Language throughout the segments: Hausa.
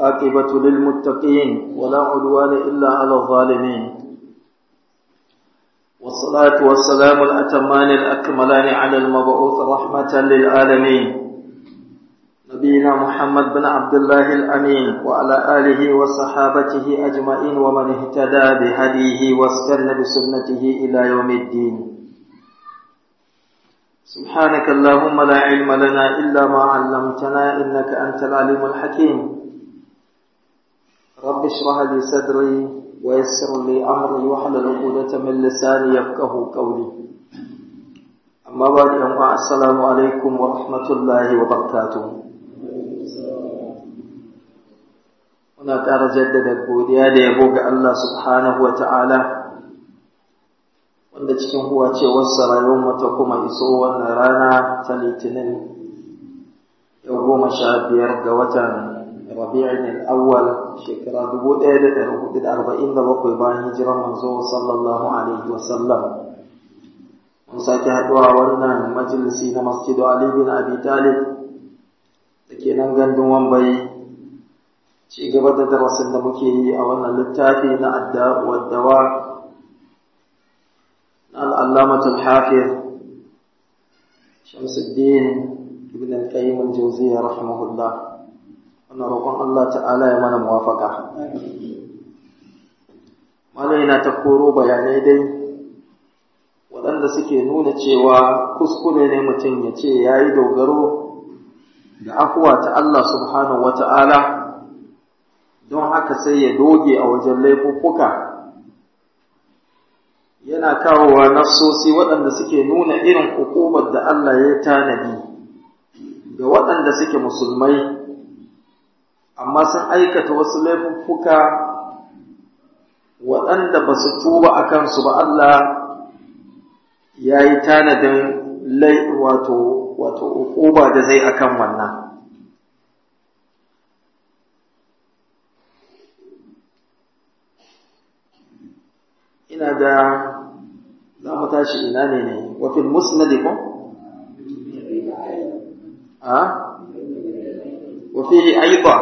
والعاقبة للمتقين ولا عدوان إلا على الظالمين والصلاة والسلام الأتمان الأكملان على المبعوث رحمة للعالمين نبينا محمد بن عبد الله الأمين وعلى آله وصحابته أجمعين ومن اهتدى بهديه واستنى بسنته إلى يوم الدين سبحانك اللهم لا علم لنا إلا ما علمتنا إنك أنت العليم الحكيم رب اشرح لي صدري ويسر لي أمري واحلل عقدة من لساني يفقه قولي أما بعد السلام عليكم ورحمة الله وبركاته muna ƙara jaddada godiya da yabo ga Allah subhanahu wa ta'ala wanda cikin huwa ce wasu rayuwar ta kuma iso wannan rana ta litinin yau goma sha biyar ga watan rabi'in al'awwal shekara dubu ɗaya da ɗari hudu da arba'in da bakwai bayan hijiran manzo sallallahu alaihi wasallam mun sake haɗuwa wannan majalisi na masjidu ali bin abi talib da ke nan gandun wambai ci gaba da darasin da muke yi a wannan littafi na adda waddawa na al'allamat al-hafiz shamsuddin ibn al-qayyim al-jawziyya rahimahullah wannan roƙon Allah ta'ala ya mana muwafaka malai na ta koro bayanai dai waɗanda suke nuna cewa kuskure ne mutum ya ce ya yi dogaro ga afuwa ta Allah subhanahu wa ta'ala don haka sai ya doge a wajen laifuffuka yana kawowa nassosi waɗanda suke nuna irin hukumar da Allah ya tanadi ga waɗanda suke musulmai amma sun aikata wasu laifuffuka waɗanda ba su tuba a kansu ba Allah ya yi tanadin wato wato hukuma da zai akan wannan ina ga za mu tashi ina ne ne wafin musnadi ko? a? wafihi aiba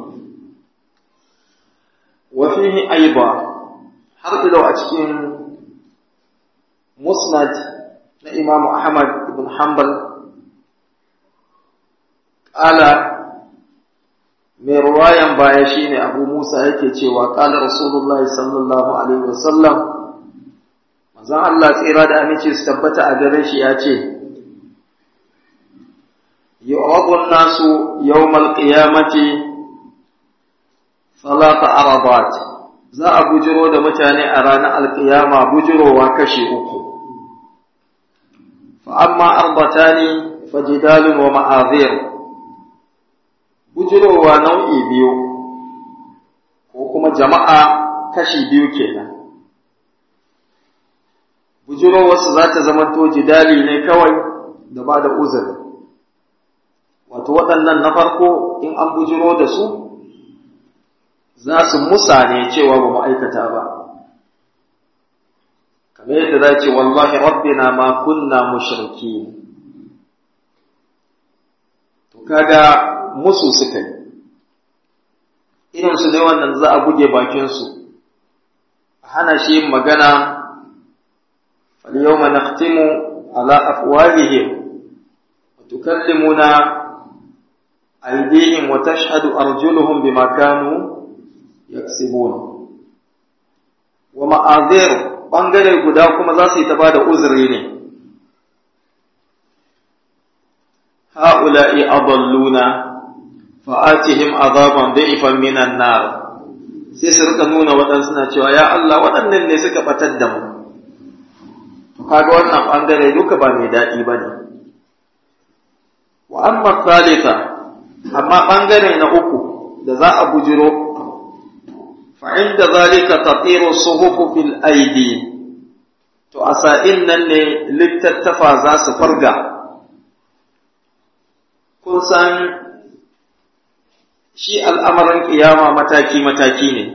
wafihi aiba har ilo a cikin musnad na imamu ahmad ibn hanbal ƙala mai ruwayan baya shine abu musa yake cewa ƙala rasulullahi sallallahu alaihi wasallam manzon Allah tsira da aminci su tabbata a gare shi ya ce yu'radu nasu yawmal qiyamati salata arabat za a bujiro da mutane a ranar alƙiyama bujirowa kashi uku fa amma arbatani fajidalun wa ma'azir bujirowa nau'i biyu ko kuma jama'a kashi biyu kenan bujirowarsu za ta zamanto jidali ne kawai da ba da uzuri wato waɗannan na farko in an bujiro da su za su musa ne cewa ba mu aikata ba kamar yadda za ce wallahi rabbina ma kunna mushriki to kaga musu suka yi irinsu ne wannan za a buge bakinsu a hana shi yin magana فاليوم نختم على أفواههم وتكلمنا أيديهم وتشهد أرجلهم بما كانوا يكسبون ومعاذير ɓangare guda kuma za su yi ta ba da uzuri ne ha'ula'i adalluna fa'atihim azaban da'ifan minan nar sai su rika nuna waɗansu na cewa ya Allah waɗannan ne suka ɓatar da mu kaga wannan ɓangare duka ba mai daɗi ba ne. Wa amma salisa, amma ɓangare na uku da za a bujiro, fa'in da zalika tafiru suhufu fil aidi, to a sa'in nan ne littattafa za su farga. Kun san shi al'amarin ƙiyama mataki-mataki ne,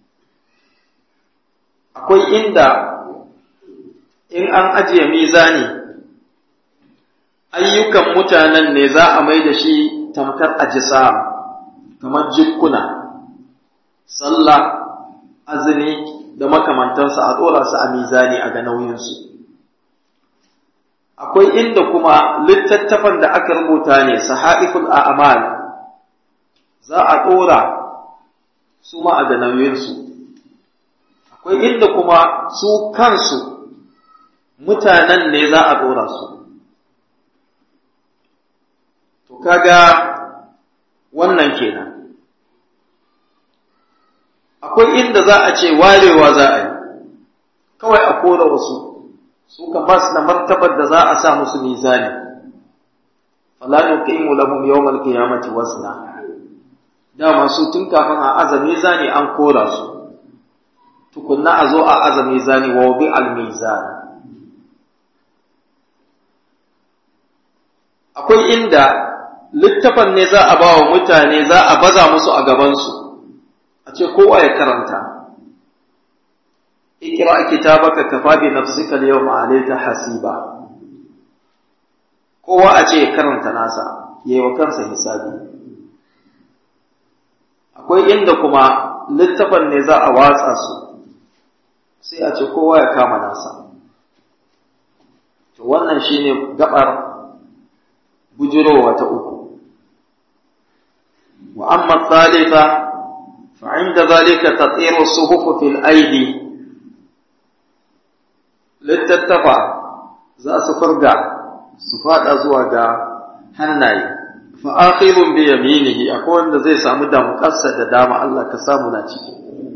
akwai inda in an ajiye mizani ayyukan mutanen ne za a mai da shi tamkar ajisa kamar jikkuna sallah azumi da makamantansa a ɗora su a mizani a ga nauyinsu akwai inda kuma littattafan da aka rubuta ne sahaiful a'mal za a ɗora su ma a ga nauyinsu akwai inda kuma su kansu mutanen ne za a ɗora su to kaga wannan kenan akwai inda za a ce warewa za a yi kawai a kora wasu su kan ba su da martabar da za a sa musu mizani fala nuqimu lahum yawmal qiyamati wasna dama su tun kafin a aza mizani an kora su tukunna a zo a aza mizani wa wadi al mizan akwai inda littafan ne za a ba wa mutane za a baza musu a gabansu a ce kowa ya karanta ikira kitabaka kafa bi nafsika al-yawma alayka hasiba kowa a ce ya karanta nasa yayi wa kansa hisabi akwai inda kuma littafan ne za a watsa su sai a ce kowa ya kama nasa to wannan shine gabar bujurowa ta uku wa amma thalitha فعند ذلك تطير الصحف في الأيدي littattafa za su farga su fada zuwa ga hannaye fa akhirun bi yaminihi akwai wanda zai samu damƙarsa da dama Allah ka samu na ciki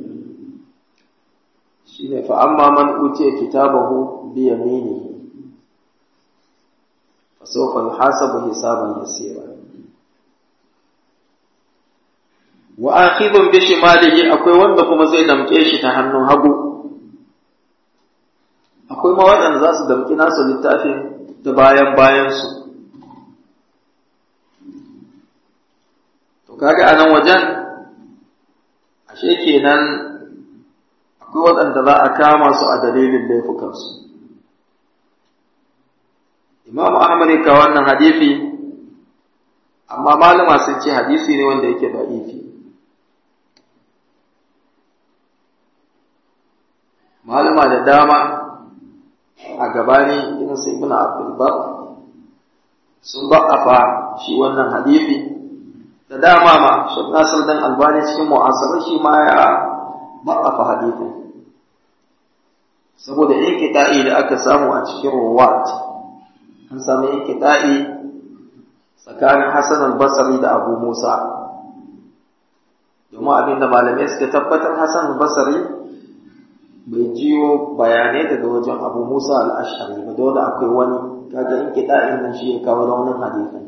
shine fa amma man utiya kitabahu bi yaminihi fa sawfa yuhasabu hisaban yasira wa akhidun bi shimalihi akwai wanda kuma zai damke shi ta hannun hagu akwai ma waɗanda za su damki nasu littafin ta bayan bayansu to kaga a nan wajen ashe kenan akwai waɗanda za a kama su a dalilin laifukansu imamu ahmad ya kawo wannan hadisi amma malama sun ce hadisi ne wanda yake da'ifi malama da dama a gabani irin su ibn abdulbar sun ba'afa shi wannan hadisi da dama ma shek nasir dan albani cikin mu'asarar shi ma ya ba'afa hadisin saboda inkita'i da aka samu a cikin ruwat an samu inkita'i tsakanin hassan al-basri da abu musa domin abinda malamai suka tabbatar hassan al-basri bai jiyo bayanai daga wajen abu musa al'ashari ba dole akwai wani kaga in kiɗa nan shi ya kawo raunin hadisin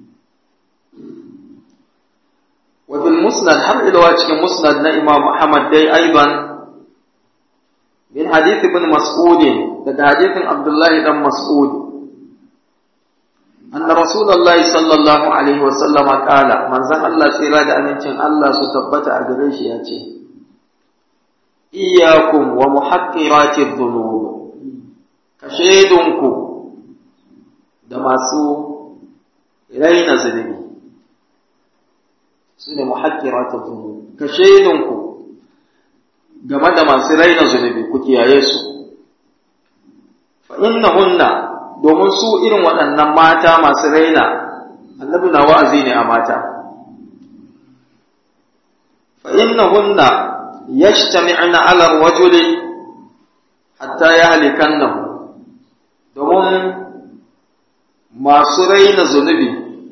wajen musnad har ilawa cikin musnad na imam muhammad dai aiban min hadith ibn mas'ud daga hadithin abdullahi dan mas'ud anna rasulullahi sallallahu alaihi wa sallama qala manzon Allah tsira da amincin Allah su tabbata a gare shi ya ce iyakum wa muhaqqirati dhunub kashedunku da masu raina zunubi su ne muhaqqirati dhunub kashedunku game da masu raina zunubi ku kiyaye su fa innahunna domin su irin waɗannan mata masu raina annabi na wa'azi ne a mata fa innahunna yajtami'na 'ala ar-rajuli hatta yahlikannahu domin masu raina zunubi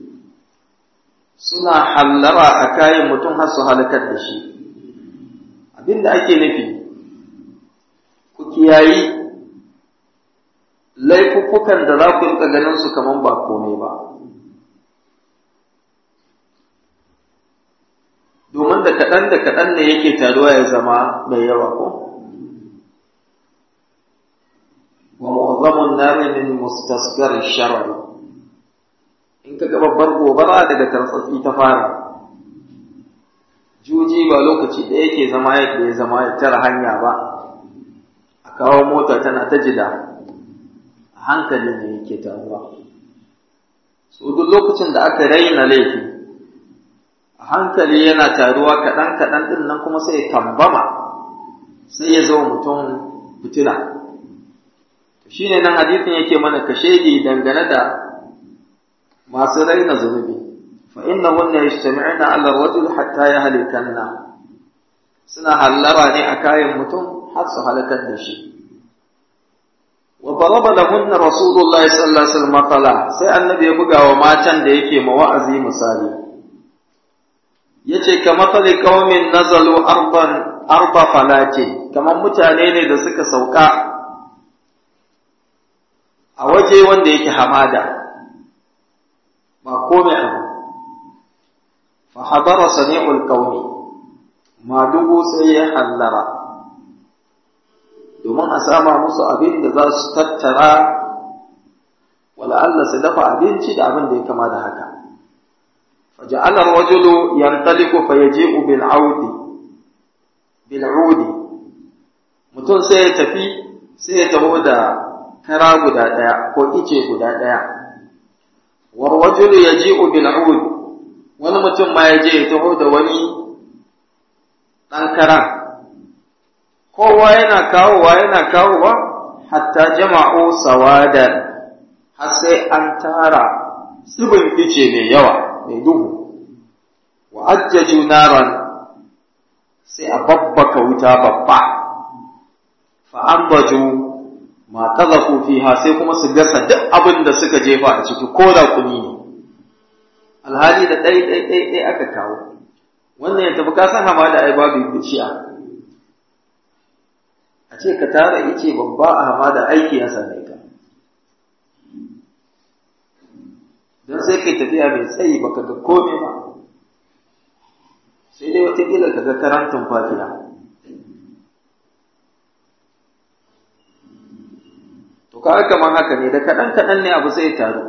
suna hallara a kayan mutum har su halakar da shi abinda ake nufi ku kiyayi laifuffukan da za ku rika ganin su kaman ba komai ba domin da kaɗan da kaɗan ne yake taruwa ya zama mai yawa ko wa mu'azzamun nari min mustasgar sharar in ka ga babbar gobara daga tartsatsi ta fara juji ba lokaci da yake zama yadda ya zama ya tara hanya ba a kawo mota tana ta jida a hankali ne yake taruwa so duk lokacin da aka raina laifi a hankali yana taruwa kaɗan kaɗan ɗin nan kuma sai ya tambama sai ya zama mutum fitina shi ne nan hadithin yake mana kashedi dangane da masu raina zunubi fa inna hunna yajtami'una 'ala ar-rajul hatta yahlikanna suna hallara ne a kayan mutum har su halakar da shi wa daraba lahunna rasulullahi sallallahu alaihi wasallam matala sai annabi ya buga wa matan da yake ma wa'azi misali yace ka matsali qaumin nazalu arban arba falatin kamar mutane ne da suka sauka a waje wanda yake hamada ba komai abu fa hadara sami'ul qaumi madugu sai ya hallara domin a sama musu abin da za su tattara wala Allah su dafa abinci da abin da ya kama da haka faja'ala ar-rajulu yantaliqu fayaji'u bil 'audi bil 'udi mutum sai ya tafi sai ya taho da kara guda daya ko ice guda daya war rajulu yaji'u bil 'ud wani mutum ma ya je ya taho da wani dan karan kowa yana kawowa yana kawowa hatta jama'u sawadan har sai an tara tsibin ice mai yawa mai duhu wa ajjaju naran sai a babbaka wuta babba fa ambaju ma qazafu fiha sai kuma su gasa duk abin da suka jefa a ciki ko da kuni ne alhali da ɗai ɗai ɗai ɗai aka kawo wannan ya tafi ka san hamada ai babu biciya a ce ka tara ice babba a hamada aiki ya same ka don sai kai tafiya mai tsayi baka ga komai ba sai dai watakila ka ga karantun fatiha to ka kamar haka ne da kaɗan kaɗan ne abu sai taru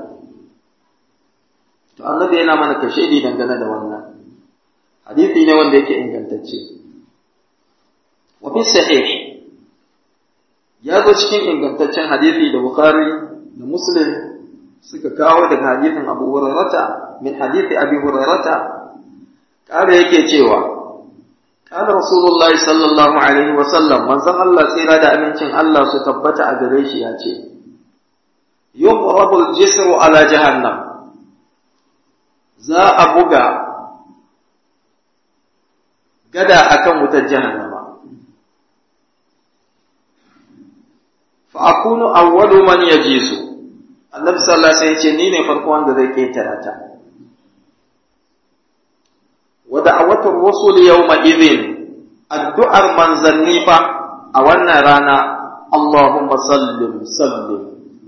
to annabi yana mana kashedi dangane da wannan hadisi ne wanda yake ingantacce wa fi sahih ya zo cikin ingantaccen hadisi da bukhari da muslim suka kawo daga hadisin abu hurairata min hadisi abi hurairata kare yake cewa قال رسول الله صلى الله عليه وسلم من زن الله tsira da amincin Allah su tabbata a gare shi ya ce yuqrabu al-jisru ala jahannam za a buga gada akan wutar jahannama fa akunu awwalu man yajizu annabi sallallahu alaihi wasallam ya ce ni ne farko wanda zai ketara ta wa da'awatur rusul yawma idhin addu'ar manzanni fa a wannan rana Allahumma sallim sallim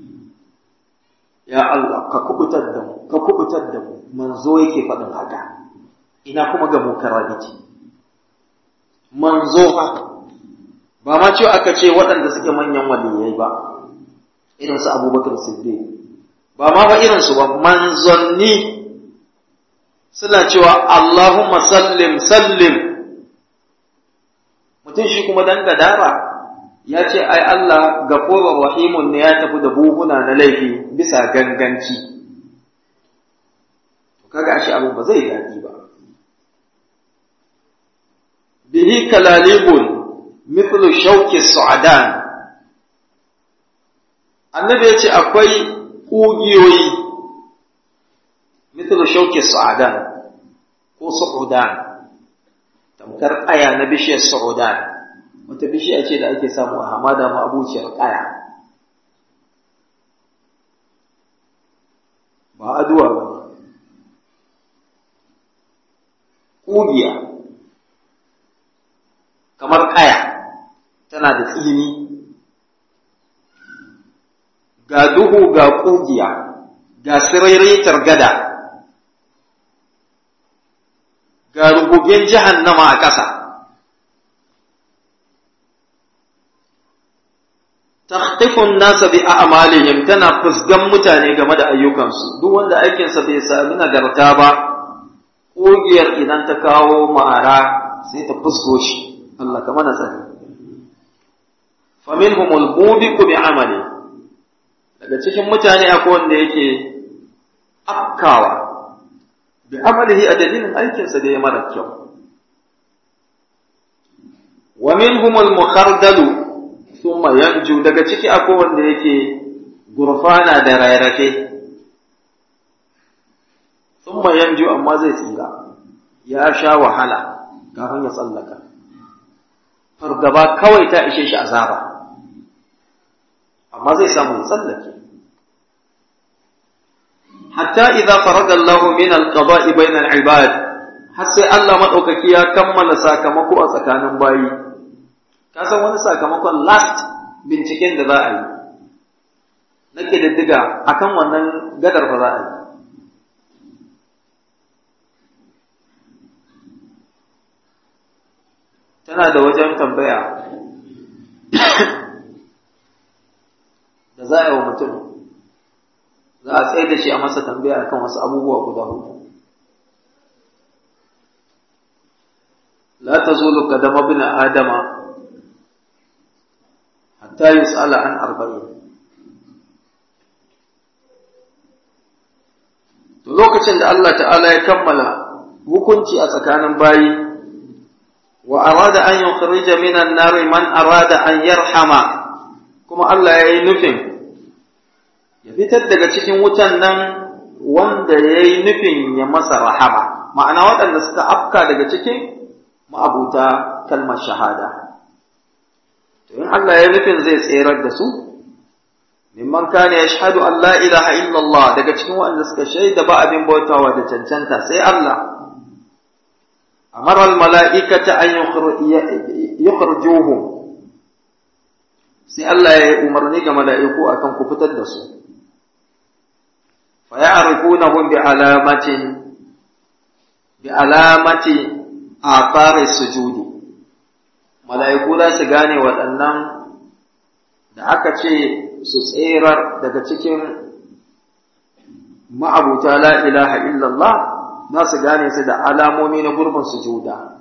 ya Allah ka kubutar da mu ka kubutar da mu manzo yake faɗin haka ina kuma ga mukarrabiti manzo fa ba ma ce aka ce waɗanda suke manyan waliyai ba irin su Abubakar Siddiq ba ma fa irin su ba manzanni suna cewa Allahumma sallim sallim mutum shi kuma dan gadara ya ce ai Allah gafurur rahimun ne ya tafi da buhuna na laifi bisa ganganci to kaga ashe abu ba zai daɗi ba bihi kalalibun mithlu shauki su'adan annabi ya ce akwai ƙugiyoyi mithlu shauki su'adan ko su'udan tamkar ƙaya na bishiyar su'udan wata bishiya ce da ake samu a hamada ma abuciyar ƙaya ba aduwa ba ne ƙugiya kamar ƙaya tana da tsini ga duhu ga ƙugiya ga sirairaitar gada ga rububin jahannama a ƙasa takhtifun nasa bi a'malihim tana fusgan mutane game da ayyukansu duk wanda aikinsa bai sami nagarta ba ƙugiyar idan ta kawo ma'ara sai ta fusgo shi Allah ka mana sani faminhumul mubiqu bi amali daga cikin mutane akwai wanda yake afkawa bi amalihi a dalilin aikinsa da ya mara kyau wa minhumul mukhardalu thumma yanju daga ciki akwai wanda yake gurfana da rarrafe thumma yanju amma zai tsira ya sha wahala kafin ya tsallaka fargaba kawai ta ishe shi azaba amma zai samu ya tsallake hatta idza faraga Allah min al-qada'i bayna al-ibad har sai Allah madaukaki ya kammala sakamako a tsakanin bayi ka san wani sakamakon last binciken da za a yi na ƙididdiga akan wannan gadar fa za a yi tana da wajen tambaya da za a yi wa mutum za a tsaye da shi a masa tambaya kan wasu abubuwa guda hudu la tazulu qadama ibn adama hatta yus'ala an arba'in to lokacin da Allah ta'ala ya kammala hukunci a tsakanin bayi wa arada an yukhrija minan nari man arada an yarhama kuma Allah ya yi nufin ya fitar daga cikin wutan nan wanda ya yi nufin ya masa rahama ma'ana waɗanda suka afka daga cikin ma'abuta kalmar shahada to in Allah ya nufin zai tserar da su mimman kana yashhadu an la ilaha illallah daga cikin waɗanda suka shaida ba abin bautawa da cancanta sai Allah amara al mala'ikata an yukhrijuhum sai Allah ya yi umarni ga mala'iku akan ku fitar da su fa ya'rifunahum bi alamatin bi alamati athari sujudi mala'iku za su gane waɗannan da aka ce su tserar daga cikin ma'abuta la ilaha illallah za su gane su da alamomi na gurbin sujuda.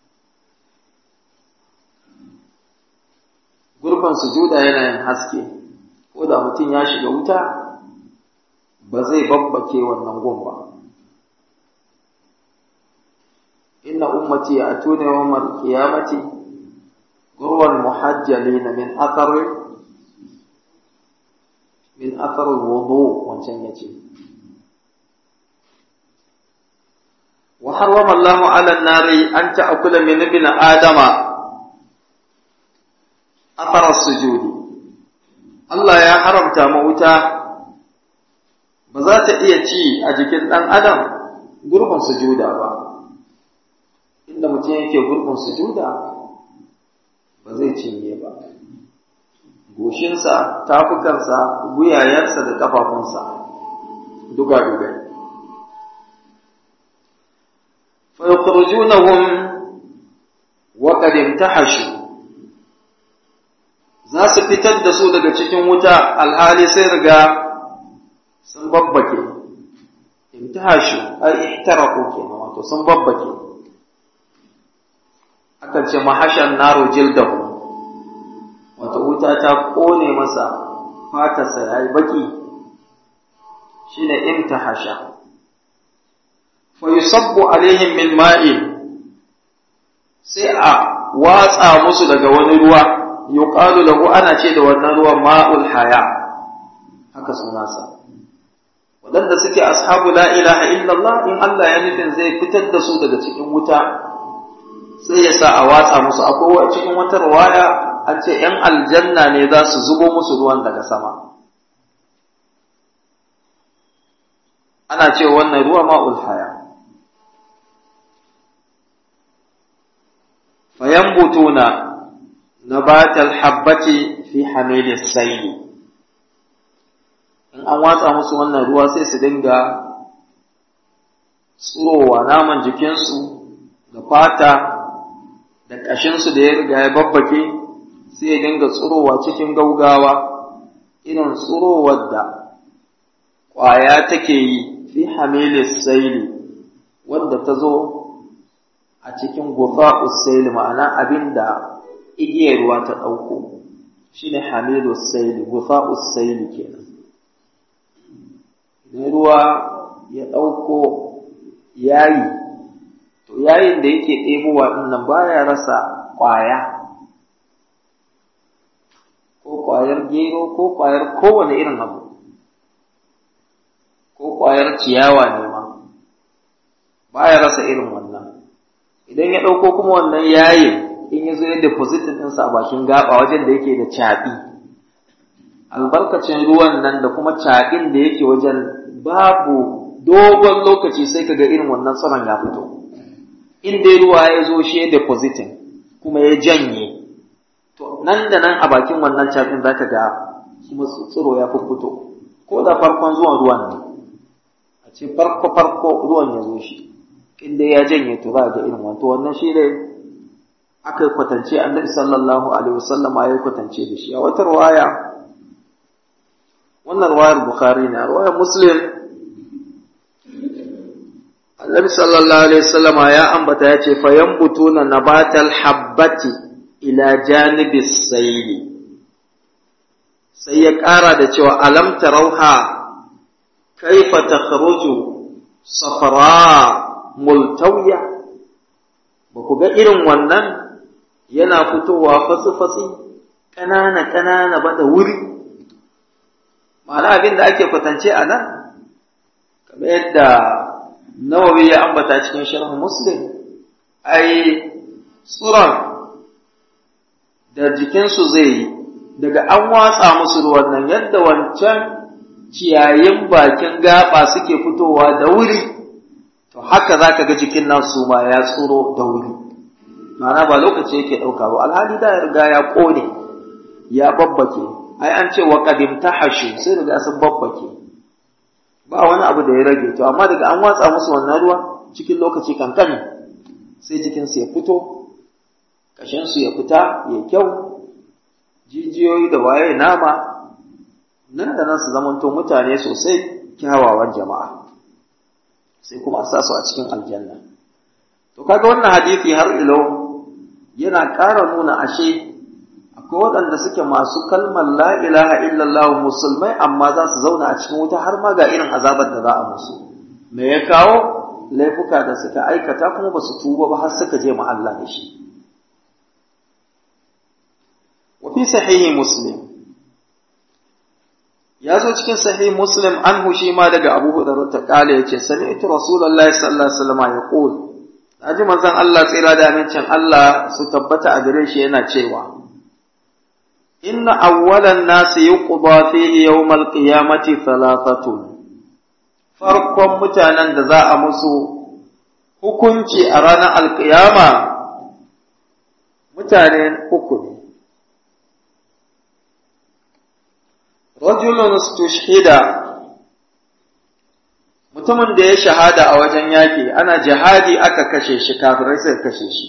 Gurbin sujuda yana yin haske, ko da mutum ya shiga wuta ba zai babbake wannan gun ba. Inna ummati ya tuna yawan qiyamati gurwan muhajjalina min athari min athar wudu wancan yace wa harrama Allah 'ala an-nari an ta'kula min ibn adama athar as-sujudi Allah ya haramta ma wuta ba za ta iya ci a jikin dan adam gurbin sujuda ba inda mutum yake gurbin sujuda ba zai cinye ba goshinsa, tafukansa, guyayensa da ƙafafunsa, duga-duga. Fayukurjunahum wa ƙadim ta hashu, za su fitar da su daga cikin wuta alhali sai riga sun babbake, in ta hashu, ai, ihtaraku kenan wato sun babbake. Akan ce mahashan naro jildahu. wata wuta ta ƙone masa fatarsa ya yi baƙi shi ne imtahasha fa yusabbu alaihim min ma'in sai a watsa musu daga wani ruwa yuqalu lahu ana ce da wannan ruwan ma'ul haya haka sunansa waɗanda suke ashabu la ilaha illallah in Allah ya nufin zai fitar da su daga cikin wuta sai ya sa a watsa musu akwai cikin wata riwaya an ce ‘yan aljanna ne za su zubo musu ruwan daga sama. Ana ce wannan ruwa ma'ul haya. Fayan butuna na batal habbati fi hamilis saili. In an watsa musu wannan ruwa sai su dinga tsurowa naman jikinsu da fata da ƙashinsu da ya riga ya babbake sai ya dinga tsurowa cikin gaugawa irin tsurowar da ƙwaya take yi fi hamilis saili wanda ta zo a cikin gufa'us saili ma'ana abin da igiyar ruwa ta ɗauko shi ne hamilus saili gufa'us saili kenan idan ruwa ya ɗauko yayi to yayin da yake ɗebowa ɗin nan baya rasa ƙwaya ko ƙwayar gero ko ƙwayar kowane irin abu ko ƙwayar ciyawa ne ma baya rasa irin wannan idan ya ɗauko kuma wannan yayin in ya zo ya deposit ɗinsa a bakin gaba wajen da yake da caɓi albarkacin ruwan nan da kuma caɓin da yake wajen babu dogon lokaci sai ka ga irin wannan tsaron ya fito in dai ruwa ya zo shi ya depositing kuma ya janye to nan da nan a bakin wannan caɓin za ka ga kuma tsiro ya fito ko da farkon zuwan ruwan ne a ce farko farko ruwan ya zo shi in dai ya janye to za ga irin wannan to wannan shi ne aka yi kwatance annabi sallallahu alaihi wasallama ya yi kwatance da shi a wata ruwaya wannan ruwayar bukhari ne a ruwayar muslim annabi sallallahu alaihi wasallama ya ambata ya ce fa yanbutuna nabatal habbati ila janibi sayli sai ya ƙara da cewa alam tarauha kaifa takhruju safra multawiya ba ku ga irin wannan yana fitowa fatsi-fatsi ƙanana-ƙanana ba da wuri ma'ana abin da ake kwatance a nan kamar yadda nawawi ya ambata cikin sharh muslim ai tsuron da jikinsu zai yi daga an watsa musu ruwan nan yadda wancan ciyayin bakin gaba suke fitowa da wuri to haka za ka ga jikin nasu ma ya tsuro da wuri ma'ana ba lokaci yake ɗauka ba alhali da ya riga ya ƙone ya babbake ai an ce wa qadim tahashu sai riga sun babbake ba wani abu da ya rage to amma daga an watsa musu wannan ruwa cikin lokaci kankani sai jikinsu ya fito ƙashinsu ya fita ya kyau jijiyoyi da waye nama nan da nan su zamanto mutane sosai kyawawan jama'a sai kuma a sa su a cikin aljanna to kaga wannan hadisi har ilo yana ƙara nuna ashe akwai waɗanda suke masu kalmar la ilaha illallah musulmai amma za su zauna a cikin wuta har ma ga irin azabar da za a musu me ya kawo laifuka da suka aikata kuma ba su tuba ba har suka je ma Allah da shi wa fi sahihi muslim ya zo cikin sahih muslim an hushi ma daga abu hudar ta kale ya ce sami'tu rasulullahi sallallahu alaihi wasallam ya qul naji manzon Allah tsira da amincin Allah su tabbata a gare shi yana cewa inna awwalan nasi yuqda fihi yawmal qiyamati thalathatun farkon mutanen da za a musu hukunci a ranar alkiyama mutane uku ne rajulun stushhida mutumin da ya shahada a wajen yaƙi ana jihadi aka kashe shi kafirai suka kashe shi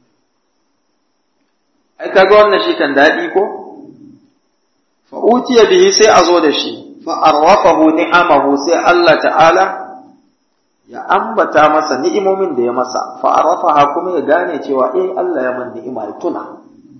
ai kaga wannan shi kan daɗi ko fa utiya bihi sai a zo da shi fa arrafahu ni'amahu sai Allah ta'ala ya ambata masa ni'imomin da ya masa fa arrafaha kuma ya gane cewa eh Allah ya man ni'ima ya tuna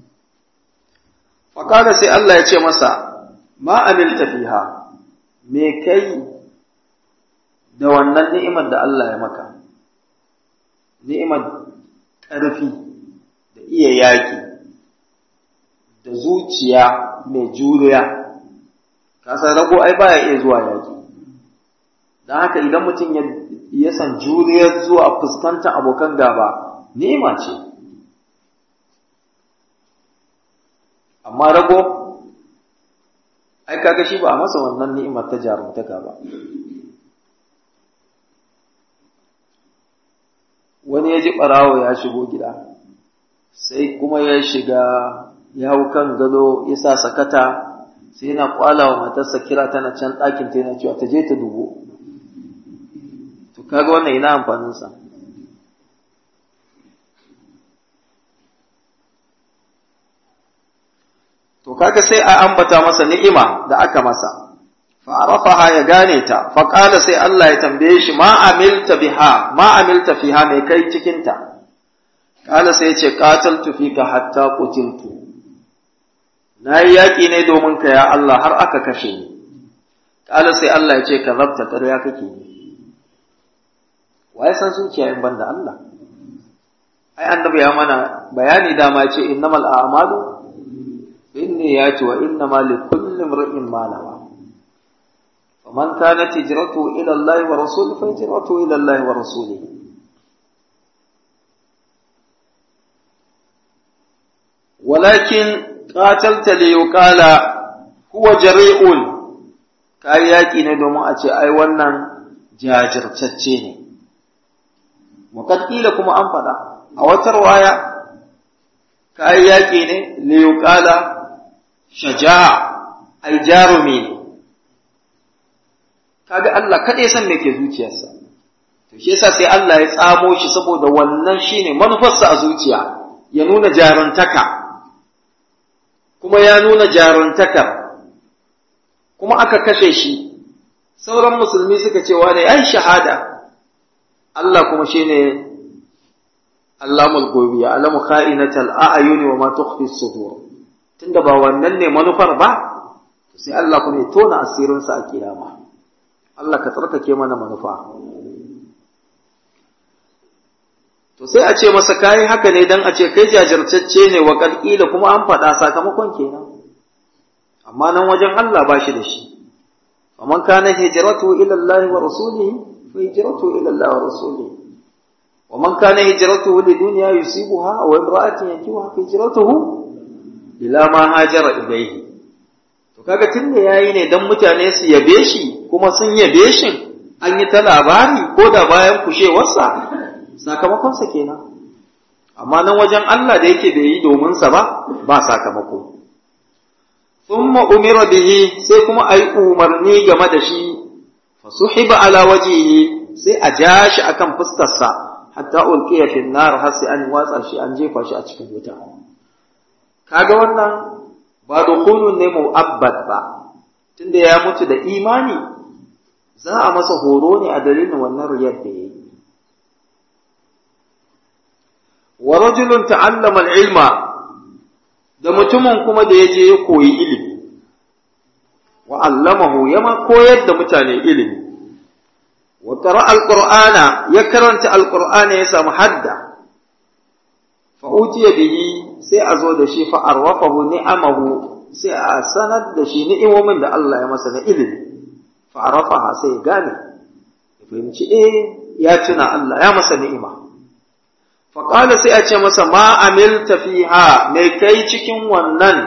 fa kada sai Allah ya ce masa ma amilta fiha me kai da wannan ni'imar da Allah ya maka ni'imar ƙarfi da iya yaƙi da zuciya mai juriya kasan rago ai baya iya zuwa yaƙi don haka idan mutum ya san juriyar zuwa fuskantar abokan gaba ni'ima ce amma rago ai kaga shi ba a masa wannan ni'imar ta jarumtaka ba wani ya ji ɓarawo ya shigo gida sai kuma ya shiga ya hau kan gado ya sa sakata sai yana kwala wa matarsa kira tana can ɗakin ta yana cewa ta je ta dubo to kaga wannan ina amfaninsa to kaga sai a ambata masa ni'ima da aka masa fa'arafaha ya gane ta faƙala sai Allah ya tambaye shi ma amilta biha ma amilta fiha mai kai cikinta ƙala sai ya ce qataltu fika hatta qutiltu na yi yaƙi ne domin ka ya Allah har aka kashe ni ƙala sai Allah ya ce ka zabta ƙarya kake waye san zuciya in banda Allah ai annabi ya mana bayani dama ce innamal a'malu inni ya ce wa innama likulli imrin ma nawa faman kanat hijratuhu ila Allah wa rasulihi fa hijratuhu ila Allah wa rasulihi ولكن قاتلت ليقال هو جريء kai yaki ne domin a ce ai wannan jajirtacce ne muqaddila kuma an faɗa a wata waya kai yaki ne liyuqala shaja'a ai jarumi ne kaga Allah kada ya san me ke zuciyarsa to shi yasa sai Allah ya tsamo shi saboda wannan shine manufarsa a zuciya ya nuna jaruntaka kuma ya nuna jaruntakar kuma aka kashe shi sauran musulmi suka ce wane ai shahada Allah kuma shine Allamul gobi ya alamu kha'inatal a'yuni wa ma tukhfi sudur tunda ba wannan ne manufar ba sai Allah kuma ya tona asirin sa a kiyama Allah ka tsarkake mana manufa to sai a ce masa kai haka ne dan a ce kai jajirtacce ne wa kalkila kuma an faɗa sakamakon kenan amma nan wajen Allah ba shi da shi faman kana hijratu ila Allah wa rasulihi fa hijratu ila Allah wa rasulihi wa man kana hijratuhu li dunya yusibuha wa imra'atin yankihuha fa hijratuhu ila ma hajara ilayhi to kaga tunda yayi ne dan mutane su yabe shi kuma sun yabe shi an yi ta labari ko da bayan kushewarsa sakamakonsa kenan amma nan wajen Allah da yake bai yi domin sa ba ba sakamako thumma umira bihi sai kuma ayi umarni game da shi fa suhiba ala wajhihi sai a ja shi akan fuskar sa hatta ulqiya fi nar har sai an watsa shi an jefa shi a cikin wuta kaga wannan ba dukhulun ne mu'abbad ba tunda ya mutu da imani za a masa horo ne a dalilin wannan riyar da yayi wa rajulun ta'allama al-ilma da mutumin kuma da yaje ya koyi ilimi wa allamahu yama koyar da mutane ilimi wa qara'a al-qur'ana ya karanta al-qur'ana ya samu hadda fa utiya bihi sai a zo da shi fa arwafahu ni'amahu sai a sanar da shi ni'imomin da Allah ya masa na ilimi fa arafaha sai ya gane ya fahimci eh ya tuna Allah ya masa ni'ima faƙala sai a ce masa ma amilta fiha mai kai cikin wannan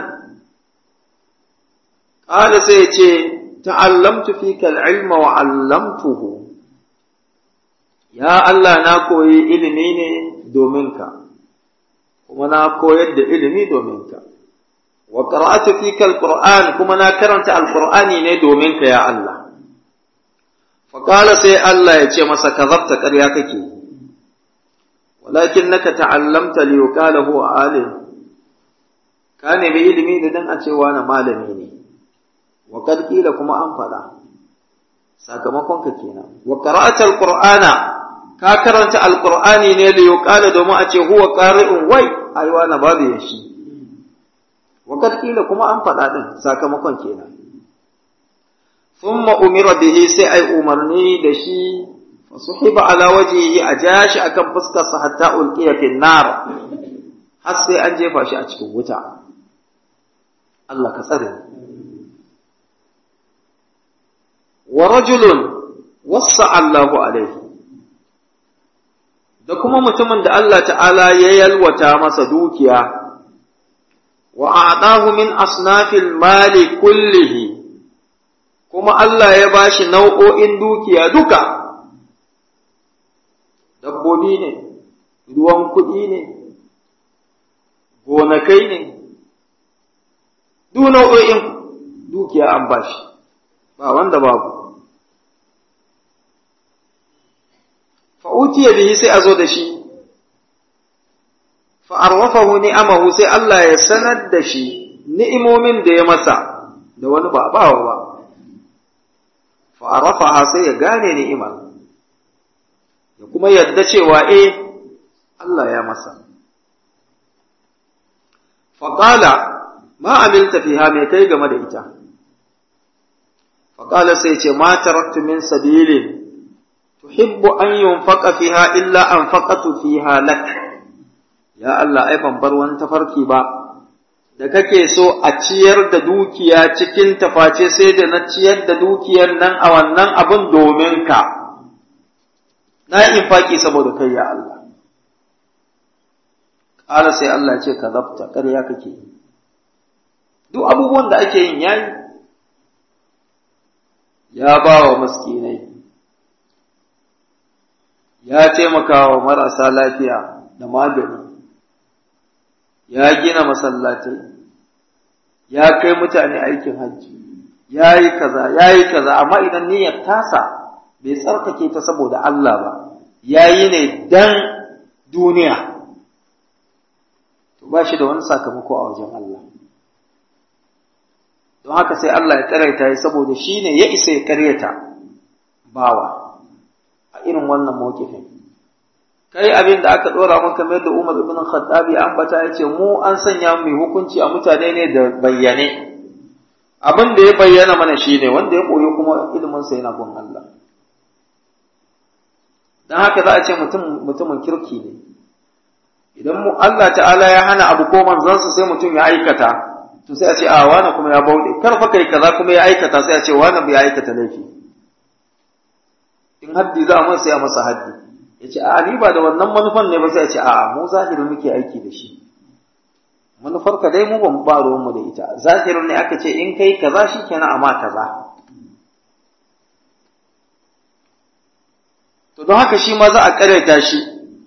ƙala sai ya ce ta'allamtu fika ilma wa allamtuhu ya Allah na koyi ilimi ne domin ka kuma na koyar da ilimi domin ka wa qara'atu fika alquran kuma na karanta alqur'ani ne domin ka ya Allah faƙala sai Allah ya ce masa kazabta ƙarya kake walakinnaka ta'allamta li yuqala huwa alim ka nemi ilimi da dan a cewa na malami ne wa kad kila kuma an faɗa sakamakon ka kenan wa qara'ata alqur'ana ka karanta alqur'ani ne li yuqala domin a ce huwa qari'un wai ai na babu ya shi wa kad kila kuma an faɗa din sakamakon kenan thumma umira bihi sai ai umarni da shi fasuhiba ala wajhihi a jashi akan fuskarsa hatta ulqiya fi nar har sai an jefa shi a cikin wuta Allah ka tsare wa rajulun wassa Allahu alaihi da kuma mutumin da Allah ta'ala ya yalwata masa dukiya wa a'tahu min asnafil mali kullihi kuma Allah ya bashi nau'o'in dukiya duka dabbobi ne, ruwan kuɗi ne, gonakai ne, duk nau'o'in dukiya an bashi, ba wanda babu. Fa'utiya bihi sai a zo da shi, fa'arwafahu ni'amahu sai Allah ya sanar da shi ni'imomin da ya masa da wani ba bawa ba, fa'arwafaha sai ya gane ni'imar. ya kuma yadda cewa eh Allah ya masa. Faƙala, ma amilta fiha mai kai game da ita. Faƙala sai ce, ma taraktu min sabilin tuhibbu an yunfaqa fiha illa anfaqatu fiha lak ya Allah ai ban bar wani tafarki ba da kake so a ciyar da dukiya cikin taface sai da na ciyar da dukiyar nan a wannan abin domin ka na infaki saboda kai ya Allah ƙara sai Allah ce ka zabta ƙarya kake duk abubuwan da ake yin yayi ya ba wa maskinai ya taimaka wa marasa lafiya da magani ya gina masallatai ya kai mutane aikin hajji ya yi kaza ya yi kaza amma idan niyyar tasa bai tsarkake ta saboda Allah ba ya yi ne dan duniya to ba shi da wani sakamako a wajen Allah don haka sai Allah ya karyata ya saboda shi ne ya isa ya karyata bawa a irin wannan mawkifin kai abin da aka dora maka kamar da Umar ibn Khattabi an bata yace mu an sanya mu hukunci a mutane ne da bayyane abin da ya bayyana mana shine wanda ya koyo kuma ilimin sa yana gun Allah dan haka za a ce mutum mutumin kirki ne idan mu Allah ta'ala ya hana abu ko manzansa sai mutum ya aikata to sai a ce a wani kuma ya bauɗe kar fa kai kaza kuma ya aikata sai a ce wani bai aikata laifi in haddi za a sai a masa haddi ya ce a ni ba da wannan manufan ne ba sai a ce a mu zahiri muke aiki da shi manufar ka dai mu ban ba ruwan mu da ita zahirin ne aka ce in kai kaza shikenan amma kaza to don haka shi ma za a karanta shi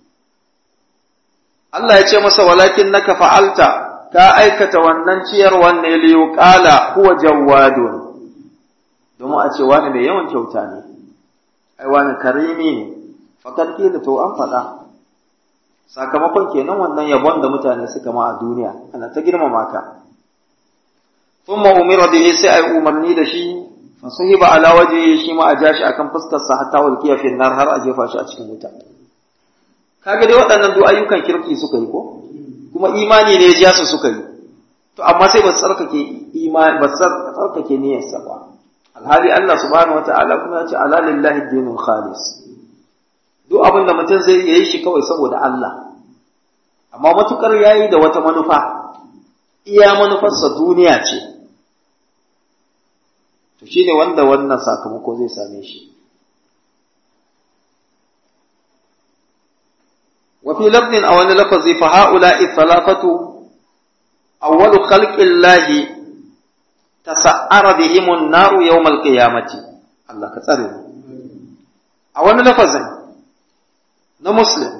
Allah ya ce masa walakin naka fa'alta ka aikata wannan ciyarwan ne liyu qala huwa jawwadun domin a ce wani mai yawan kyauta ne ai wani karimi ne fakar da to an faɗa sakamakon kenan wannan yabon da mutane suka ma a duniya ana ta girmama ka thumma umira bihi sai ai umarni da shi fa suhiba ala wajhi shi ma a jashi akan fuskar sa hatta walqiya fi nar har a jefa shi a cikin wuta kaga dai waɗannan duk ayyukan kirki suka yi ko kuma imani ne ya su suka yi to amma sai ba tsarkake imani ba tsarkake niyyarsa ba alhali Allah subhanahu wataala kuma ya ce ala lillahi dinul khalis duk abin da mutum zai yi shi kawai saboda Allah amma matukar yayi da wata manufa iya manufarsa duniya ce to shine wanda wannan sakamako zai same shi وفي لفظ أو أن لفظ فهؤلاء الثلاثة أول خلق الله تسعر بهم النار يوم القيامة الله كتر أو أن لفظ نمسلم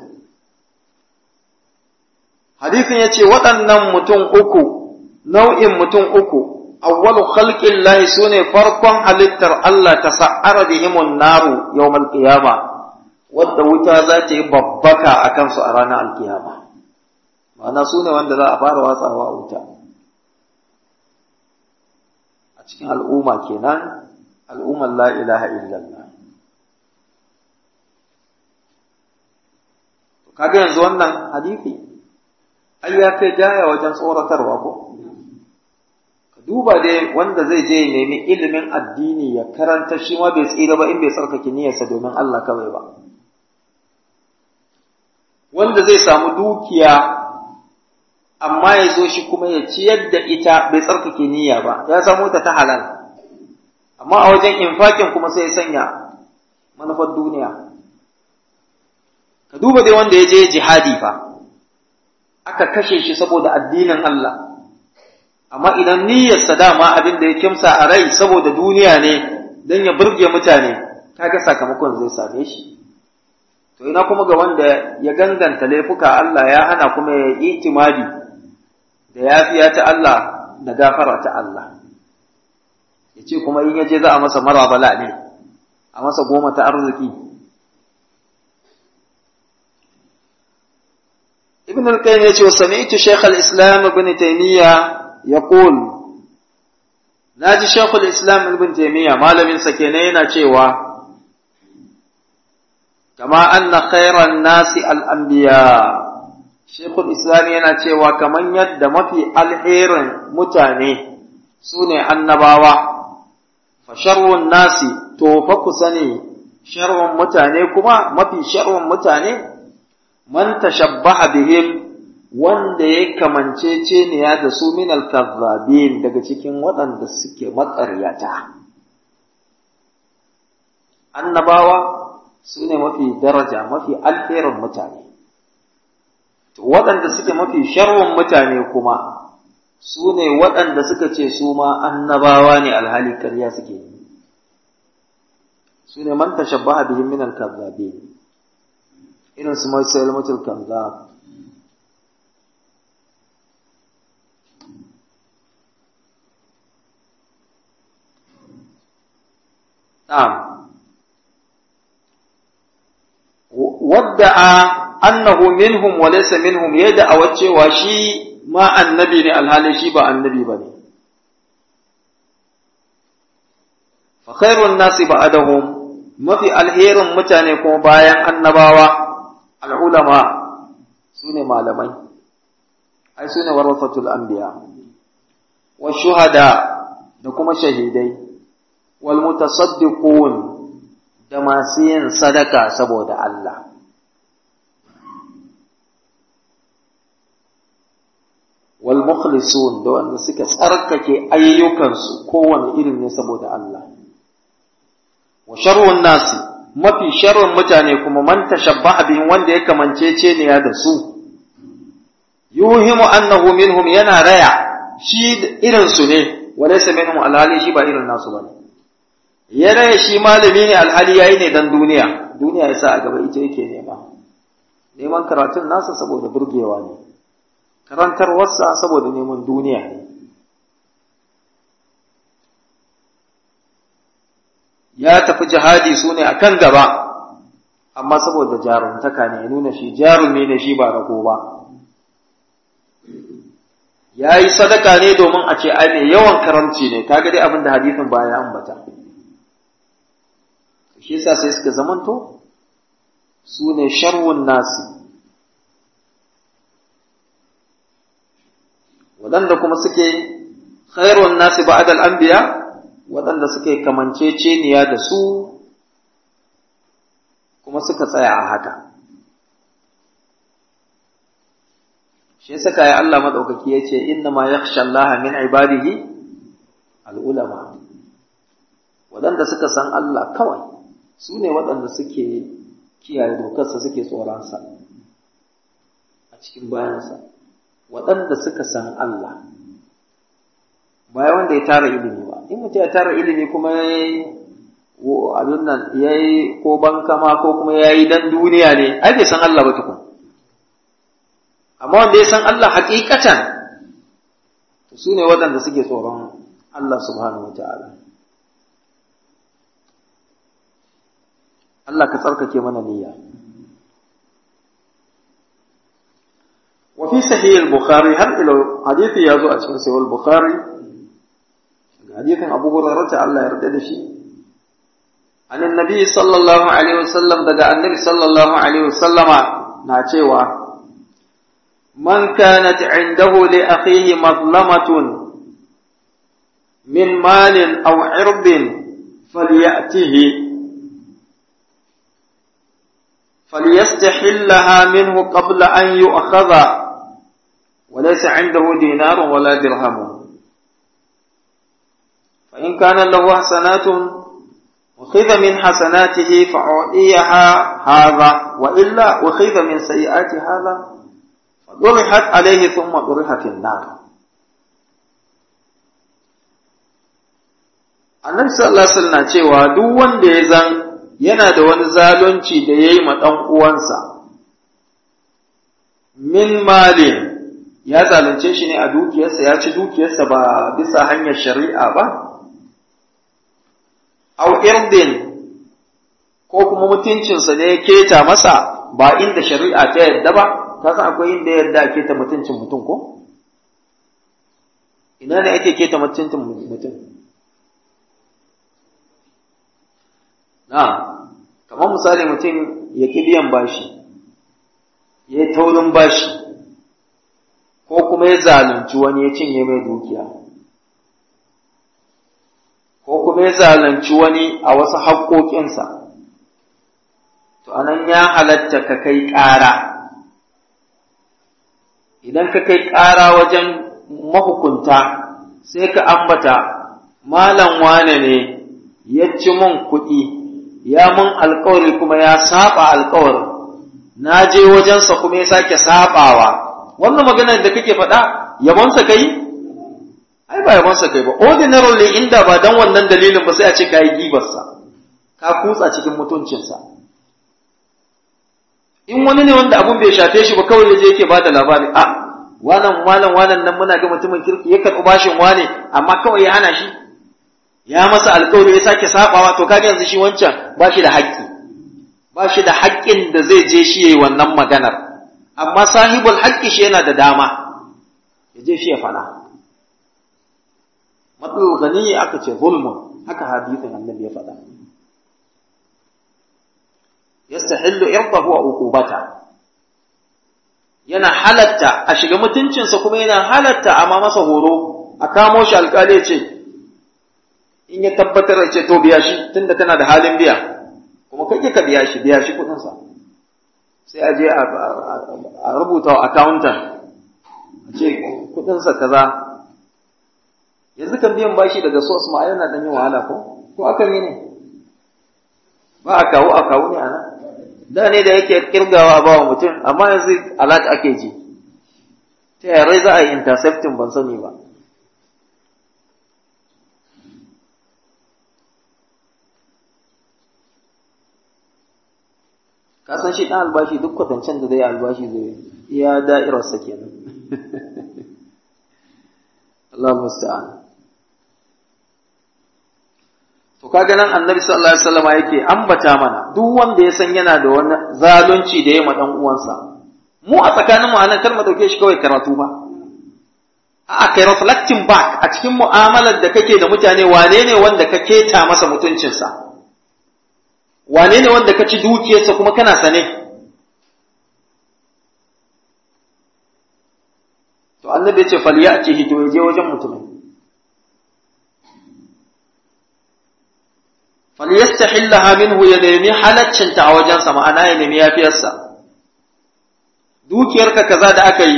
حديث يتي waɗannan mutum uku nau'in mutum uku awwalu khalqin lahi sune farkon halittar Allah ta sa'ara bihimun naru yawmal qiyamah wadda wuta za ta yi babbaka a kansu a ranar alkiyama ma'ana su ne wanda za a fara watsawa a wuta a cikin al'umma kenan al'ummar la ilaha illallah kaga yanzu wannan hadithi ai ya kai gaya wajen tsoratarwa ko ka duba dai wanda zai je nemi ilimin addini ya karanta shi ma bai tsira ba in bai tsarkake niyyarsa domin Allah kawai ba wanda zai samu dukiya amma ya zo shi kuma ya ciyar da ita bai tsarkake niyya ba ya samu ta ta halal amma a wajen infakin kuma sai ya sanya manufar duniya ka duba dai wanda ya je jihadi fa aka kashe shi saboda addinin Allah amma idan niyyarsa dama abin da ya kimsa a rai saboda duniya ne don ya burge mutane kaga sakamakon zai same shi to ina kuma ga wanda ya ganganta laifuka Allah ya hana kuma ya yi itimadi da yafiya ta Allah da gafara ta Allah ya ce kuma in yaje za a masa marabala ne a masa goma ta arziki ibn al-qayyim yace wa sami'tu shaykh al-islam ibn taymiya yaqul naji shaykh al-islam ibn taymiya malamin sa kenan yana cewa kama anna khairan nasi al-anbiya shaykh al-islam yana cewa kaman yadda mafi alherin mutane sune annabawa fa sharrun nasi to fa ku sani sharrun mutane kuma mafi sharrun mutane man tashabbaha bihim wanda ya kamance ceniya da su min al-kazzabin daga cikin waɗanda suke maƙaryata annabawa su ne mafi daraja mafi alherin mutane to waɗanda suke mafi sharrun mutane kuma su ne waɗanda suka ce su ma annabawa ne alhali ƙarya suke yi su ne man tashabbaha bihim min al-kazzabin irin su mai salmatul kazzab na'am wadda'a annahu minhum wa laysa minhum yadda a cewa shi ma annabi ne alhali shi ba annabi bane fa khairun nasi ba'dahum mafi alherin mutane kuma bayan annabawa al'ulama sune malamai ai sune warasatul anbiya wa shuhada da kuma shahidai wal mutasaddiqun da masu yin sadaka saboda Allah. Wal mukhlisun da wanda suka tsarkake ayyukansu kowane irin ne saboda Allah. Wa sharrun nasi mafi sharrun mutane kuma man tashabbaha bihim wanda ya kamancece ne ya da su. Yuhimu annahu minhum yana raya shi irin su ne walaysa minhum alhali shi ba irin nasu bane. ya raya shi malami ne alhali yayi ne dan duniya duniya ya sa a gaba ita yake nema neman karatun nasa saboda burgewa ne karantarwarsa saboda neman duniya ne ya tafi jihadi su ne a kan gaba amma saboda jaruntaka ne ya nuna shi jarumi ne shi ba rago ba ya yi sadaka ne domin a ce ai mai yawan karamci ne kaga dai abin da hadisin baya ambata shi yasa sai suka zamanto su ne sharwun nasi waɗanda kuma suke khairun nasi ba'dal anbiya waɗanda suke kamanceceniya da su kuma suka tsaya a haka shi yasa kai Allah madaukaki yace inna ma yakhsha Allah min ibadihi al-ulama waɗanda suka san Allah kawai su ne waɗanda suke kiyaye dokarsa suke tsoronsa a cikin bayansa waɗanda suka san Allah bayan wanda ya tara ilimi ba in mutum ya tara ilimi kuma ya yi abin nan ya yi ko bankama ko kuma ya yi dan duniya ne ai bai san Allah ba tukun amma wanda ya san Allah hakikatan to su ne waɗanda suke tsoron Allah subhanahu wa ta'ala Allah ka tsarkake mana niyya. Wa fi sahih al-Bukhari har ila hadisi ya zo a cikin sahih al-Bukhari hadisin Abu Hurairah ta Allah ya yarda da shi an annabi sallallahu alaihi wasallam daga annabi sallallahu alaihi wasallama na cewa man kanat indahu li akhihi mazlamatun min malin aw irbin falyatihi فليستحلها منه قبل أن يؤخذ وليس عنده دينار ولا درهم فإن كان له حسنات أخذ من حسناته فأعطيها هذا وإلا أخذ من سيئات هذا فطرحت عليه ثم طرح في النار annabi sallallahu alaihi wasallam cewa duk wanda ya zan yana da wani zalunci da ya yi ma ɗan uwansa min malin ya zalunce shi ne a dukiyarsa ya ci dukiyarsa ba bisa hanyar shari'a ba au irdin ko kuma mutuncinsa ne ya keta masa ba inda shari'a ta yadda ba ta san akwai inda yadda a keta mutuncin mutum ko ina ne ake keta mutuncin mutum na kamar misali mutum ya ƙi biyan bashi ya yi taurin bashi ko kuma ya zalunci wani ya cinye mai dukiya ko kuma ya zalunci wani a wasu haƙoƙinsa to anan ya halatta ka kai ƙara idan ka kai ƙara wajen mahukunta sai ka ambata malam wane ne ya ci mun kuɗi ya mun alkawari kuma ya saba alkawarin na je wajensa kuma ya sake sabawa wannan maganar da kake faɗa yabonsa kai ai ba yabonsa kai ba ordinarily inda ba dan wannan dalilin ba sai a ce ka yi gibarsa ka kutsa cikin mutuncinsa in wani ne wanda abun bai shafe shi ba kawai yaje yake bada labari a wannan malam wannan nan muna ga mutumin kirki ya karɓi bashin wane amma kawai ya hana shi ya masa alƙawari ya sake sabawa to kaga yanzu shi wancan ba shi da haƙƙi ba shi da haƙƙin da zai je shi yayi wannan maganar amma sahibul haƙƙi shi yana da dama ya je shi ya faɗa matsalul gani aka ce zulmun haka hadisin annabi ya faɗa yastahillu irdahu wa uqubata yana halatta a shiga mutuncinsa kuma yana halatta amma masa horo a kamo shi alƙali ce in ya tabbatar da ce to biya shi tunda kana da halin biya kuma kai ka biya shi biya shi kuɗinsa sai a je a rubuta wa accountant a ce kuɗinsa kaza yanzu kan biyan bashi daga source ma yana dan yin wahala ko ko aka yi ne ba a kawo a kawo ne a nan da ne da yake kirgawa a bawa mutum amma yanzu alat ake ji ta yare za a yi intercepting ban sani ba ka san shi ɗan albashi duk kwatancen da zai albashi zai iya da'irarsa kenan Allah musta'an to kaga nan annabi sallallahu alaihi wasallam yake ambata mana duk wanda ya san yana da wani zalunci da ya ma dan uwansa mu a tsakanin mu anan kar mu dauke shi kawai karatu ba a kai reflecting back a cikin mu'amalar da kake da mutane wane ne wanda ka keta masa mutuncinsa wane ne wanda ka ci dukiyarsa kuma kana sane to annabi ya ce falyatihi to je wajen mutumin falyastahillaha minhu ya nemi halaccinta a wajensa ma'ana ya nemi yafiyarsa dukiyarka kaza da aka yi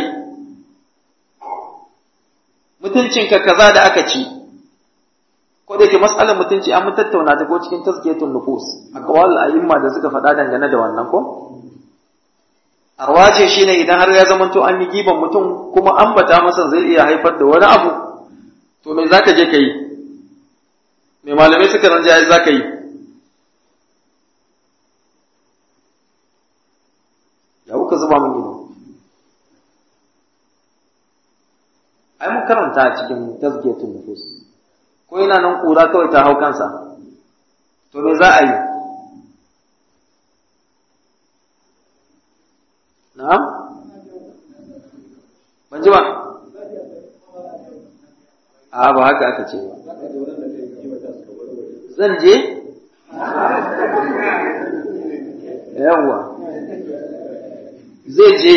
mutuncinka kaza da aka ci ko da ke matsalar mutunci an mun tattauna ta ko cikin tazkiyatun nufus aqwal a'imma da suka faɗa dangane da wannan ko arwaje shine idan har ya zamanto an yi giban mutum kuma ambata masa zai iya haifar da wani abu to me zaka je ka yi me malamai suka ranja za ka yi ya kuka zuba min ido ai mun karanta a cikin tazkiyatun nufus ko yana nan kura kawai ta hau kansa to me za a yi na'am ban ji ba a ba haka aka ce ba zan je yawwa zai je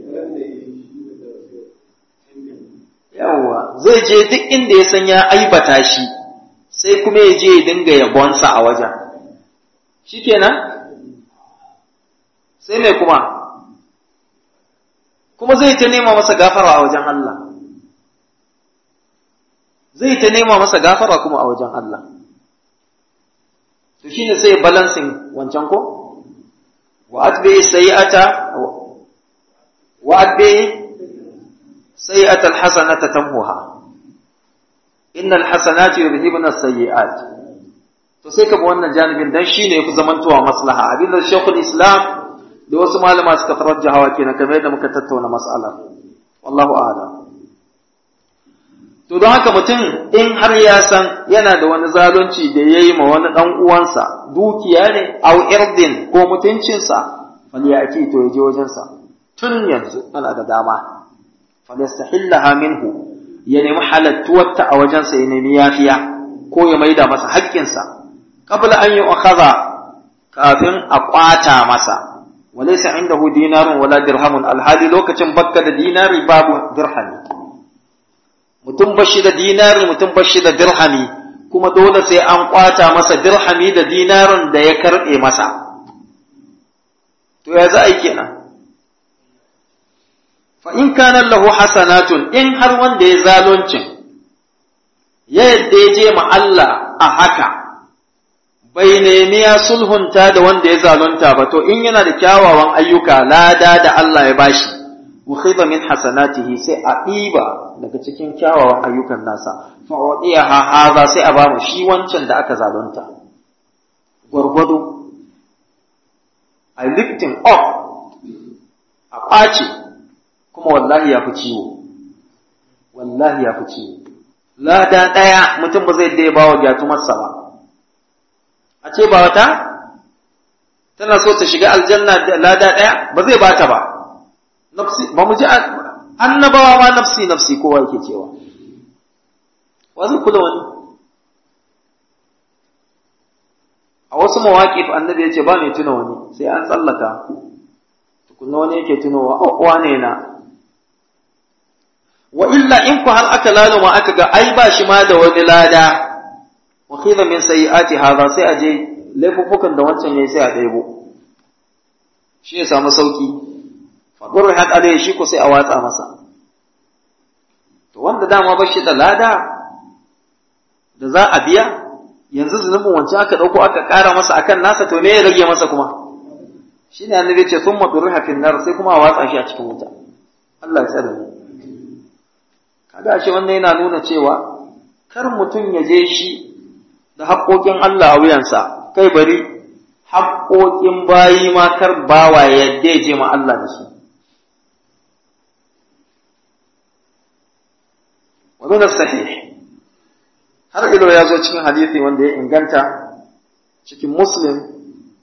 yawwa zai je duk inda ya san ya aibata shi sai kuma ya je ya dinga yabonsa a wajen shikenan sai mai kuma kuma zai ta nema masa gafara a wajen Allah zai ta nema masa gafara kuma a wajen Allah to shine sai balancing wancan ko wa atbi sayi'ata wa atbi sayi'ata alhasanata tamhuha innal hasanati yudhibuna as-sayyi'at to sai ka bi wannan janibin dan shine yafi zamantowa maslaha abin da Sheikhul Islam da wasu malama suka tarajjaha kenan kamar yadda muka tattauna mas'alar wallahu a'lam To don haka mutum in har ya san yana da wani zalunci da ya yi ma wani ɗan uwansa dukiya ne, au irdin ko mutuncinsa, fali ya ake to ya je wajensa. Tun yanzu ana da dama, falistahillaha minhu ya nemi halattuwarta a wajensa ya nemi yafiya ko ya maida masa haƙƙinsa. Qabla an yi ukhadha kafin a ƙwata masa. Walaysa indahu dinarun wala dirhamun alhali lokacin bakka da dinari babu dirhami. mutum bashi da dinari mutum bashi da dirhami kuma dole sai an kwata masa dirhami da dinarin da ya karɓe masa to ya za a yi kenan fa in kana lahu hasanatun in har wanda ya zaluncin ya yadda ya je ma Allah a haka bai nemi ya sulhunta da wanda ya zalunta ba to in yana da kyawawan ayyuka lada da Allah ya bashi ukhiba min hasanatihi sai a ɗiba daga cikin kyawawan ayyukan nasa fa wadiyaha haza sai a bamu shi wancan da aka zalunta gwargwado a lifting up a ƙwace kuma wallahi ya fi ciwo wallahi ya fi ciwo lada ɗaya mutum ba zai dai ba wa gyatumarsa ba a ce ba wata tana so ta shiga aljanna da lada ɗaya ba zai ba ta ba nafsi ba mu ji annabawa ma nafsi nafsi kowa yake cewa wa zai kula wani a wasu mawaƙif annabi ya ce ba mai tuna wani sai an tsallaka tukunna wani yake tunowa a ne na wa illa in ku har aka laluma aka ga ai ba shi ma da wani lada wa khidha min sayyiati hadha sai aje laifuffukan da wancan yayi sai a ɗebo shi ya samu sauki fa qurhat alayhi shi ko sai a watsa masa to wanda dama ba shi da lada da za a biya yanzu zunubin wancan aka ɗauko aka ƙara masa akan nasa to me ya rage masa kuma shi ne annabi ce sun maɗurri hafin nar sai kuma a watsa shi a cikin wuta Allah ya tsare mu kaga shi wannan yana nuna cewa kar mutum ya je shi da haƙoƙin Allah a wuyansa kai bari haƙoƙin bayi ma kar bawa ya yadda ya je ma Allah da su wa min sahih har ilo ya zo cikin hadisi wanda ya inganta cikin muslim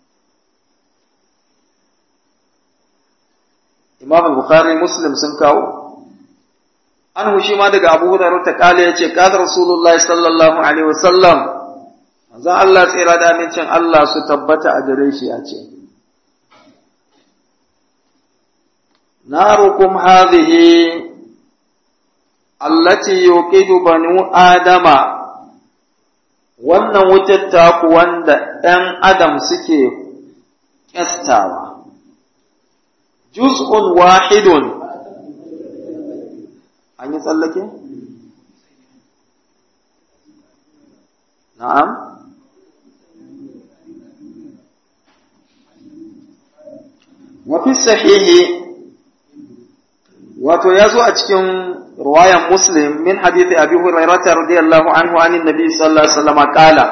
imam al-bukhari muslim sun kawo an shi ma daga abu hurairah ta kale yace qala rasulullahi sallallahu alaihi wasallam manzon Allah tsira da amincin Allah su tabbata a gare shi ya ce narukum hadhihi allati yuqidu banu adama wannan wutar taku wanda ɗan adam suke ƙyastawa juz'un wahidun an yi tsallake? na'am wafi sahihi wato ya zo a cikin ruwayan muslim min hadithi abi hurairata radiyallahu anhu anin nabi sallallahu alaihi wasallam kala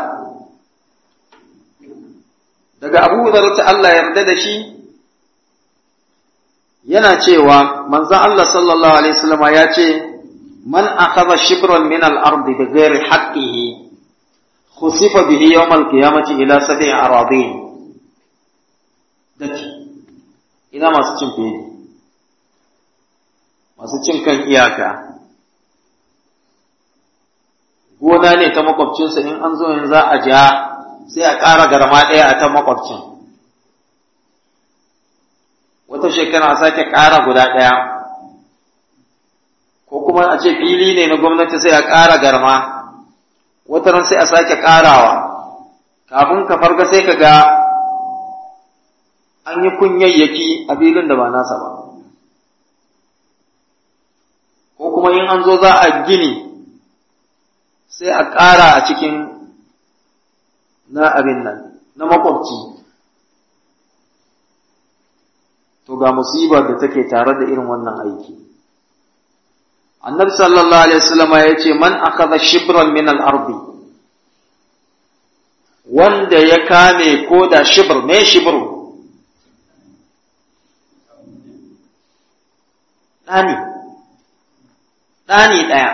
daga abu hurairata Allah yarda da shi yana cewa manzon Allah sallallahu alaihi wasallam ya ce man akhadha shibran min al-ard bi ghairi haqqihi khusifa bihi yawm al-qiyamati ila sab'i aradin dake ina masu cin fili masu cin kan iyaka gona ne ta makwabcinsa in an zo yin za a ja sai a ƙara garma ɗaya a ta makwabcin wata shekara a sake ƙara guda ɗaya ko kuma a ce fili ne na gwamnati sai a ƙara garma wata ran sai a sake ƙarawa kafin ka farga sai ka ga an yi kunyayyaki a filin da ba nasa ba ko kuma in an zo za a gini sai a ƙara a cikin na abin nan na makwabci to ga musibar da take tare da irin wannan aiki annabi sallallahu alaihi wasallam ya ce man akhadha shibran min al-ardi wanda ya kame ko da shibr me shibru ɗani ɗani ɗaya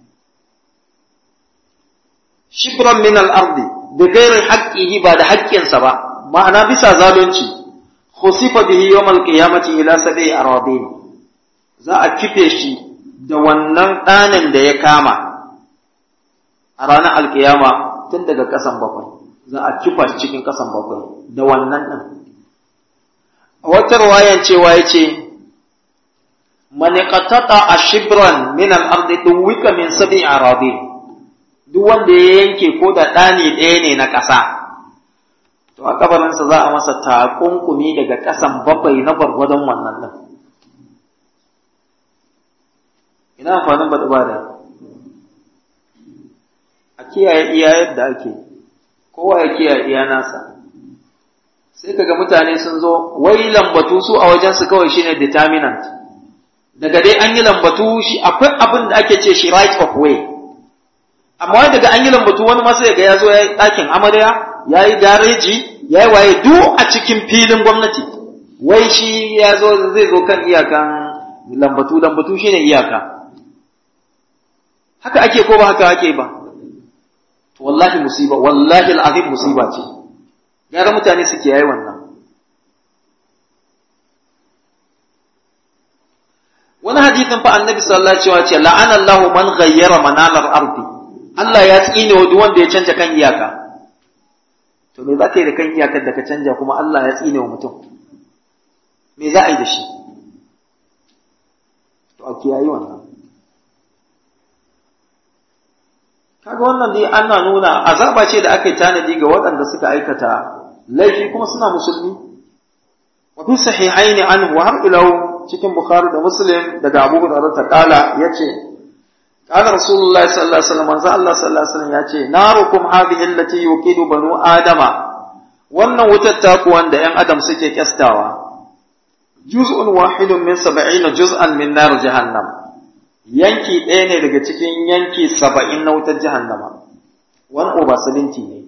shibran min al-ardi da gairin haƙƙihi ba da haƙƙinsa ba ma'ana bisa zalunci khusifa bihi yawm al-qiyamati ila sab'i aradin za a kife shi da wannan ɗanin da ya kama a ranar alkiyama tun daga ƙasan bakwai za a kifa shi cikin ƙasan bakwai da wannan ɗin a wata ruwayan cewa ya ce maniqatata ashibran min al-ardi duwika min sab'i aradin duk wanda ya yanke ko da ɗani ɗaya ne na ƙasa to a kabarinsa za a masa takunkumi daga ƙasan bakwai na gwargwadon wannan din ina amfanin baɗi ba da a kiyaye iya yadda ake kowa ya kiyaye iya nasa sai kaga mutane sun zo wai lambatu su a wajensu kawai shine determinant daga dai an yi lambatu shi akwai abin da ake ce shi right of way amma wai daga an yi lambatu wani masu yaga ya zo ya yi ɗakin amarya ya yi gareji ya yi waye duk a cikin filin gwamnati wai shi ya zo zai zo kan iyakan lambatu lambatu shine iyaka haka ake ko ba haka ake ba to wallahi musiba wallahi al'azim musiba ce gara mutane suke yayi wannan wani hadithin fa annabi sallallahu alaihi wasallam ce la'ana Allahu man ghayyara manalar ardi Allah ya tsine wa duk wanda ya canja kan iyaka to me za ka yi da kan iyakar da ka canja kuma Allah ya tsine wa mutum me za a yi da shi to a kiyayi wannan kaga wannan dai ana nuna azaba ce da aka yi tanadi ga waɗanda suka aikata laifi kuma suna musulmi wa fi sahihaini anhu har ila cikin bukhari da muslim daga abu hurairah ta kala yace qala rasulullahi sallallahu alaihi wasallam manzo Allah sallallahu alaihi wasallam yace narukum hadhihi allati yuqidu banu adama wannan wutar taku wanda yan adam suke kyastawa juz'un wahidun min 70 juz'an min nar jahannam yanki ɗaya ne daga cikin yanki saba'in na wutar jahannama wani oba salinti ne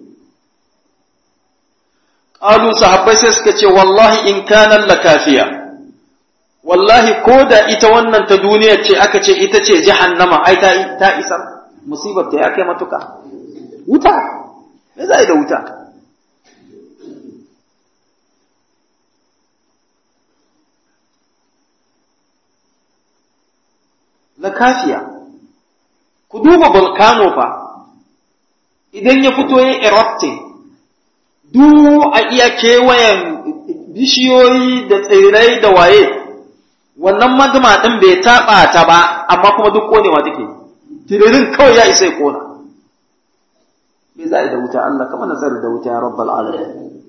ƙalu sahabbai sai suka ce wallahi in kanan la kafiya wallahi ko da ita wannan ta duniya ce aka ce ita ce jahannama ai ta ta isa musibar ta ya kai matuka wuta me za da wuta na kafiya ku duba volcano fa idan ya fito ya erupting duk a iya kewayen bishiyoyi da tsirrai da waye wannan magma ɗin bai taɓa ta ba amma kuma duk ƙonewa take tiririn kawai ya isa ya ƙona me za a yi da wuta Allah kama nazari da wuta ya rabbal alamin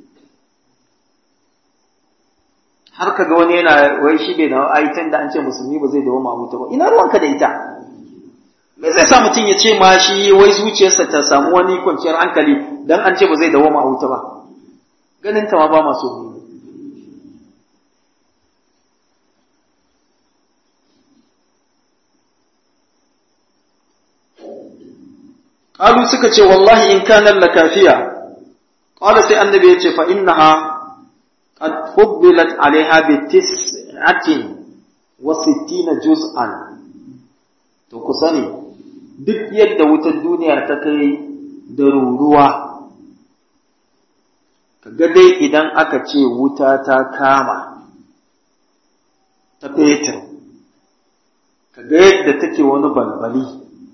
har ka ga wani yana wai shi bai da aitan da an ce musulmi ba zai dawo ma wuta ba ina ruwanka da ita me zai sa mutum ya ce ma shi wai zuciyarsa ta samu wani kwanciyar hankali dan an ce ba zai dawo ma wuta ba ganin ta ma ba masu ne Qalu suka ce wallahi in kana lakafiya qala sai annabi ya ce fa innaha قد فضلت عليها بتسعة وستين جزءا to ku sani duk yadda wutar duniya ta kai da ruruwa kaga dai idan aka ce wuta ta kama ta fetur kaga yadda take wani balbali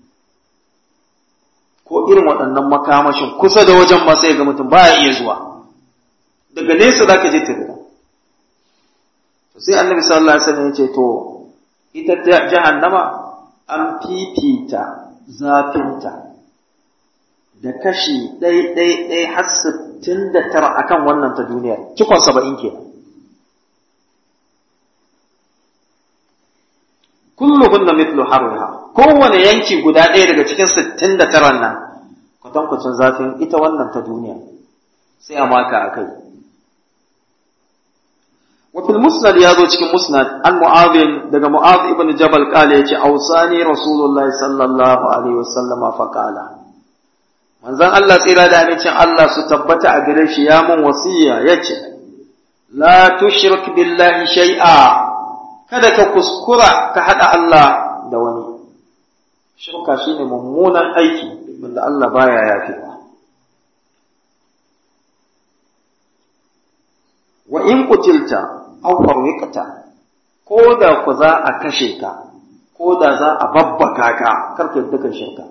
ko irin waɗannan makamashin kusa da wajen ba sai ga mutum baya iya zuwa daga nesa za ka je tirida to sai annabi sallallahu alaihi wasallam ya ce to ita jahannama an fifita zafinta da kashi ɗai ɗai ɗai har sittin da tara akan wannan ta duniya cikon saba'in kenan kulluhunna mithlu harriha kowane yanki guda ɗaya daga cikin sittin da taran nan kwatankwacin zafin ita wannan ta duniya sai a maka a kai وفي المسند يازو cikin musnad an mu'adh daga mu'adh ibn jabal kale yace ausani rasulullahi sallallahu alaihi wasallama fa kala manzon Allah tsira da amincin Allah su tabbata a gare shi ya mun wasiya yace la tushrik billahi shay'a kada ka kuskura ka hada Allah da wani shirka shine mummunan aiki wanda Allah baya yafewa wa in kutilta aw farwiqta ko da ku za a kashe ka ko da za a babbaka ka karka yadda kan shirka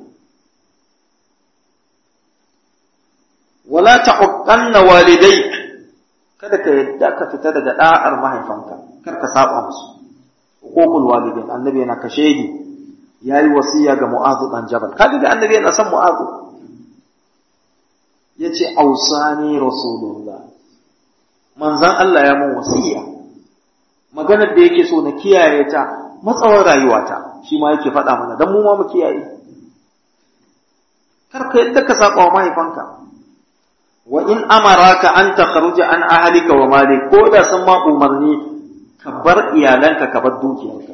wala tahuqqanna walidayk kada ka yadda ka fita daga da'ar mahaifanka kar ka saba musu hukukul walidain annabi yana kashe ni yayi wasiya ga mu'adh dan jabal kaga ga annabi yana son mu'adh yace ausani rasulullah manzon Allah ya mun wasiya maganar da yake so na kiyaye ta matsawar rayuwata shi ma yake faɗa mana dan mu ma mu kiyaye kar ka yadda ka saba wa mahaifanka wa in amaraka an takhruja an ahlika wa malik ko da sun ma umarni ka bar iyalanka ka bar dukiyarka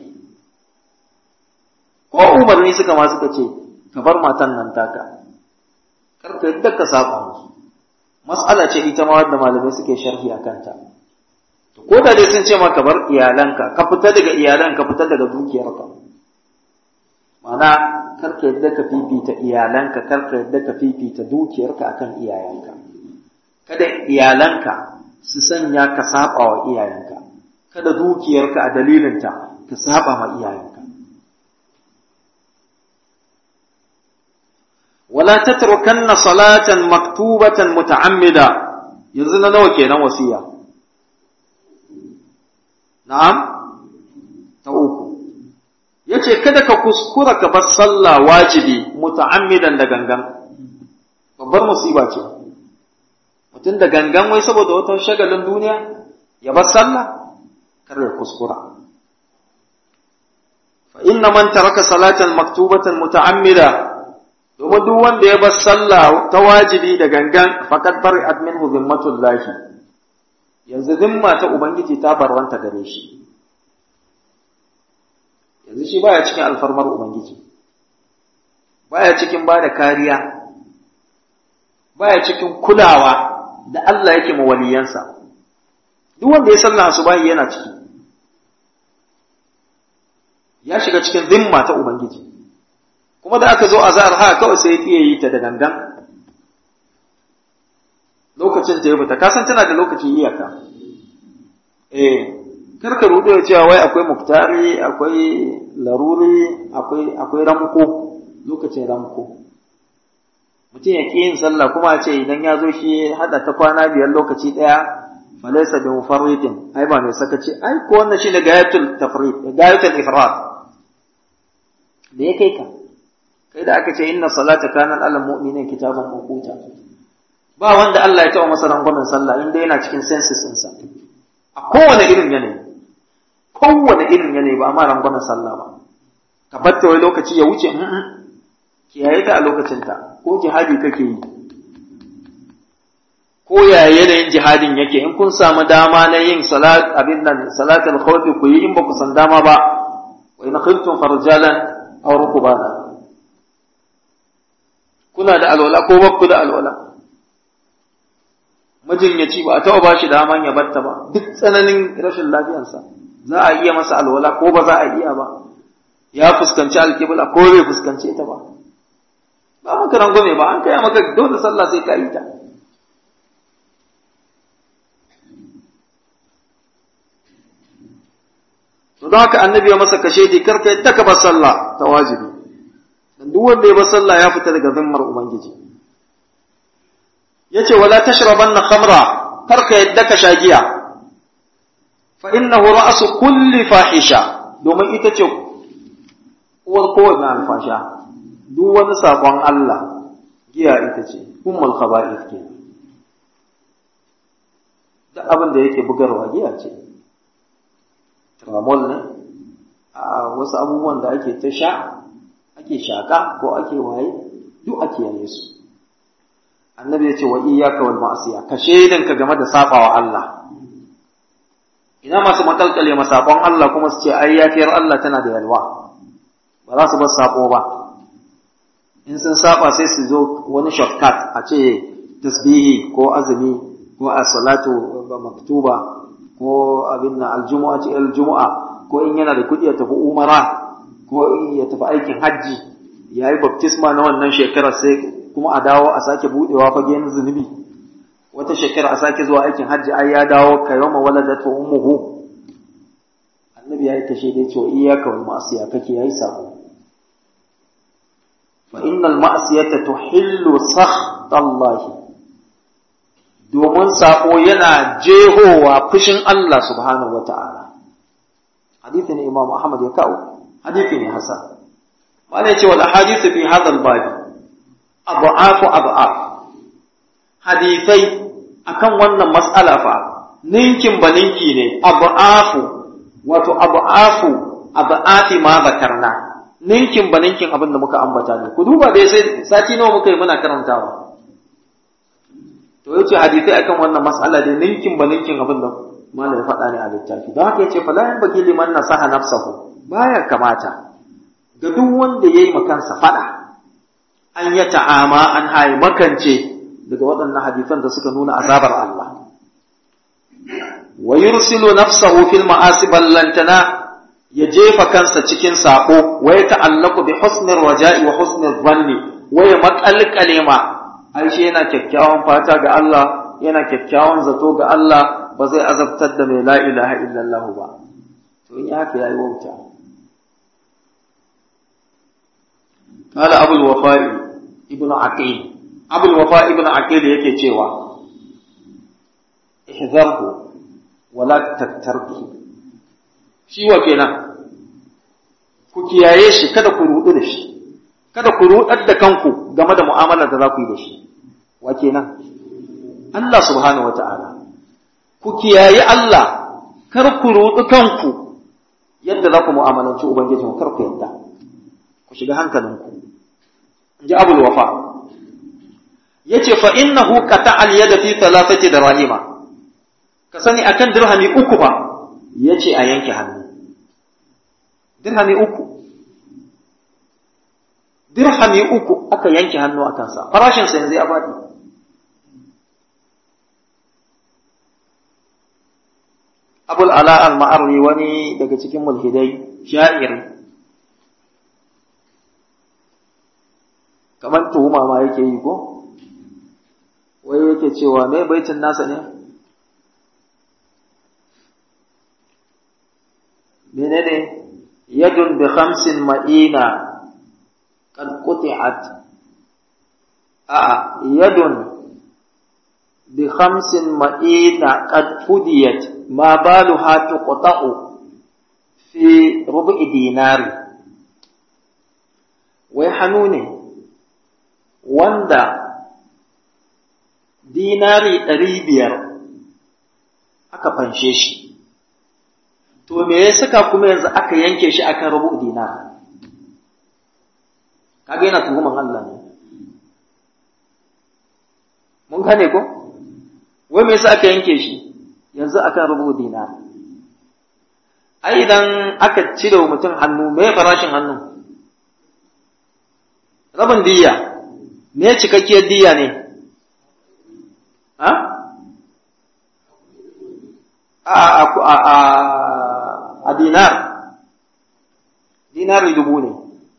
ko umarni suka ma suka ce ka bar matan nan taka kar ka yadda ka saba musu mas'ala ce ita ma wadda malamai suke sharhi a kanta to ko da dai sun ce maka bar iyalanka ka fita daga iyalan ka fita daga dukiyarka ma'ana kar ka yadda ka fifita iyalanka kar ka yadda ka fifita dukiyarka akan iyayenka kada iyalanka su sanya ka saba wa iyayenka kada dukiyarka a dalilinta ka saba ma iyayenka wala tatrukanna salatan maktubatan muta'ammida yanzu na nawa kenan wasiya na'am ta uku yace kada ka kuskura ka bar sallah wajibi muta'ammidan da gangan babbar musiba ce mutum da gangan wai saboda wata shagalin duniya ya bar sallah kar ya kuskura fa inna man taraka salatan maktubatan muta'ammida domin duk wanda ya bar sallah ta wajibi da gangan faqad bari'at minhu zimmatul lahi yanzu zimma ta ubangiji ta barwanta gare shi yanzu shi baya cikin alfarmar ubangiji baya cikin bada kariya baya cikin kulawa da Allah yake ma waliyansa duk wanda ya sallah asubahi yana ciki ya shiga cikin zimma ta ubangiji kuma da aka zo azhar ha kawai sai ya yi ta da gangan lokacin ta ya fita ka san tana da lokacin iyaka eh kar ka rudo cewa wai akwai muktari akwai laruri akwai akwai ramko lokacin ramko mutum ya ƙi yin sallah kuma ce idan ya zo shi hada ta kwana biyar lokaci ɗaya falaisa bi mufarritin ai ba mai sakaci ai ko wannan shine gayatul tafrid gayatul ifrat da ya kai ka kai da aka ce inna salata kana alal mu'minin kitaban mawquta ba wanda Allah ya taɓa masa rangwamen sallah inda yana cikin senses ɗinsa a kowane irin yanayi kowane irin yanayi ba amma rangwamen sallah ba ka batta wai lokaci ya wuce kiyaye ta a lokacinta ko jihadi kake yi ko ya yanayin jihadin yake in kun samu dama na yin salat abin nan salatul khawfi ku yi in ba ku san dama ba wa in khiftum farjalan aw rukbana kuna da alwala ko ba ku da alwala majinyaci ba a taɓa ba shi daman ya batta ba duk tsananin rashin lafiyarsa za a iya masa alwala ko ba za a iya ba ya fuskanci alkibla ko bai fuskance ta ba ba maka rangwame ba an kaya maka dole sallah sai ka yi ta to don haka annabi ya masa kashe di karka yadda ka bar sallah ta wajibi dan duk wanda ya bar sallah ya fita daga zimmar ubangiji yace wala tashrabanna khamra karka yadda ka sha giya fa innahu ra'su kulli fahisha domin ita ce uwar kowace alfasha duk wani saƙon Allah giya ita ce ummul khaba'ith ke duk abin da yake bugarwa giya ce tramol ne a wasu abubuwan da ake ta sha ake shaka ko ake waye duk ake yaye su annabi ya ce wa iyyaka wal ma'siya ka shaidan ka game da sabawa Allah ina masu makalkale masakon Allah kuma su ce ai yafiyar Allah tana da yalwa ba za su bar sako ba in sun saba sai su zo wani shortcut a ce tasbihi ko azumi ko a salatu maktuba ko abin na aljumu'a ce aljumu'a ko in yana da kuɗi ya tafi umara ko ya tafi aikin hajji ya yi baptisma na wannan shekarar sai kuma a dawo a sake buɗewa fagen zunubi wata shekara a sake zuwa aikin hajji ai ya dawo ka yawma waladatu ummuhu annabi ya yi kashe dai cewa iyyaka wal ma'siya kake yayi sako fa innal ma'siyata tuhillu sakhtallahi domin sako yana jehowa fushin Allah subhanahu wata'ala hadisi ne Imam Ahmad ya kawo hadisi ne hasan malai ce wal ahadithu fi hadha al bab ad'afu ad'af hadisai akan wannan mas'ala fa ninkin ba ninki ne abu'afu wato abu'afu abu'afi ma zakarna ninkin ba ninkin abin da muka ambata ne ku duba dai sai sati nawa muka yi muna karantawa to yace hadisai akan wannan mas'ala dai ninkin ba ninkin abin da malam ya faɗa ne a littafi don haka yace fala yan bagi liman nasaha nafsahu baya kamata ga duk wanda yayi makansa faɗa an ya ta'ama an haye makance daga waɗannan hadisan da suka nuna azabar Allah wa yursilu nafsahu fil ma'asi ballantana ya jefa kansa cikin sako wa ya ta'allaku bi husnir raja'i wa husnir dhanni wa ya makalkale ma ai shi yana kyakkyawan fata ga Allah yana kyakkyawan zato ga Allah ba zai azabtar da mai la ilaha illallah ba to in haka yayi wauta قال أبو الوفاء ابن عقيل أبو الوفاء ابن عقيل yake cewa ihzarhu wala tattarku shi wa kenan ku kiyaye shi kada ku rudu da shi kada ku rudar da kanku game da mu'amalar da za ku yi da shi wa kenan Allah subhanahu wata'ala ku kiyaye Allah kar ku rudu kanku yadda za ku mu'amalanci ubangijin kar ku yadda ku shiga hankalinku in ji abul wafa yace fa innahu qata al yada fi thalathati dirahima ka sani akan dirhami uku ba yace a yanke hannu dirhami uku dirhami uku aka yanke hannu a kansa farashin sa yanzu ya faɗi abul ala al ma'arri wani daga cikin mulhidai sha'iri kamar tuhuma ma yake yi ko wai yake cewa me baitin nasa ne menene yadun bi khamsin ma'ina qad quti'at a yadun bi khamsin ma'ina qad fudiyat ma baluha tuqta'u fi rubu'i dinari wai hannu ne wanda dinari ɗari biyar aka fanshe shi, to me ya saka kuma yanzu aka yanke shi akan rubu dinar? Kaga yana tuhuman Allah ne. Mun gane ko? Wai me yasa aka yanke shi yanzu akan rubu dinar? Ai idan aka cire wa mutum hannu, me farashin hannu? Rabin diyya. me cikakkiyar diya ne? Ha? A, a, a, a dinar, dinari dubu ne,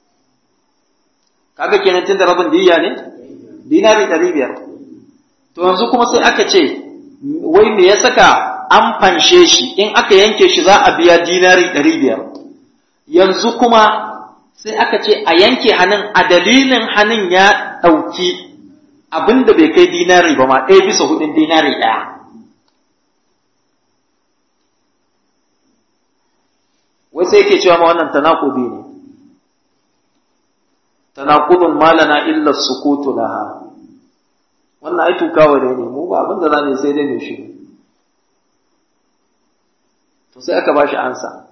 kaga kenan tun da rabin diya ne? Dinari ɗari biyar. To yanzu kuma sai aka ce, wai me ya saka an fanshe shi, in aka yanke shi za a biya dinari ɗari biyar. Yanzu kuma sai aka ce a yanke hannun a dalilin hannun ya ɗauki abin da bai kai dinari ba ma ɗaya bisa hudun dinari ɗaya. Wai sai yake cewa ma wannan tanakubi ne, tanakubin malana illa sukutu laha. Wannan ai tukawa ne mu ba abin da za mu sai dai mai shi. To sai aka ba shi ansa.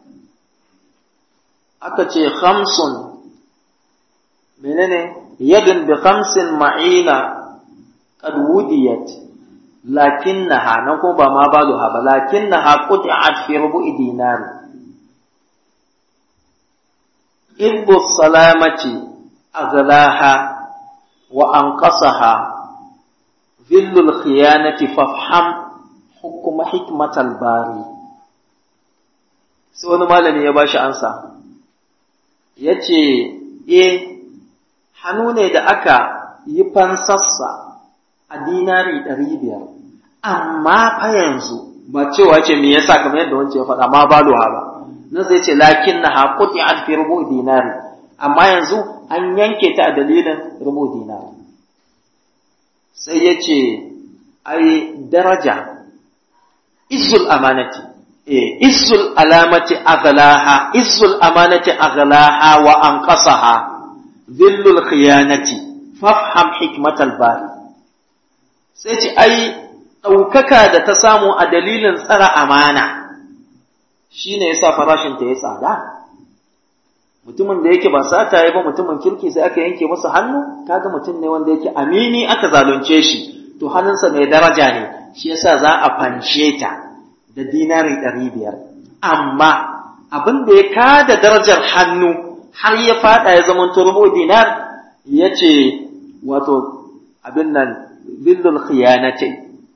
Aka ce khamsun menene yadun bi khamsin ma'ina qad wudiyat lakinnaha nan ko ba ma baluha ba lakinnaha qut'at fi rubu'i dinar ibbu salamati aghlaha wa anqasaha dhillul khiyanati fafham hukuma hikmatal bari sai wani malami ya bashi ansa yace eh hannu ne da aka yi fansassa a dinari ɗari biyar, amma fa yanzu ba cewa ce me yasa kamar yadda wancan ya faɗa ma ba luha ba, nan zai ce lakin na haƙuti a fi rubu dinari, amma yanzu an yanke ta a dalilin rubu dinari. Sai ya ce, ai daraja, izzul amanati, eh, izzul alamati aghlaha, izzul amanati aghlaha wa anqasaha. ذل الخيانة فافهم حكمة الباري sai ce ai ɗaukaka da ta samu a dalilin tsara amana shi ne ya sa farashinta ya tsada mutumin da yake ba sata ya ba mutumin kirki sai aka yanke masa hannu kaga mutum ne wanda yake amini aka zalunce shi to hannunsa mai daraja ne shi yasa za a fanshe ta da dinari ɗari biyar amma abin da ya kada darajar hannu har ya fada ya zama turbo dinar ya ce wato abin nan billul khiyanati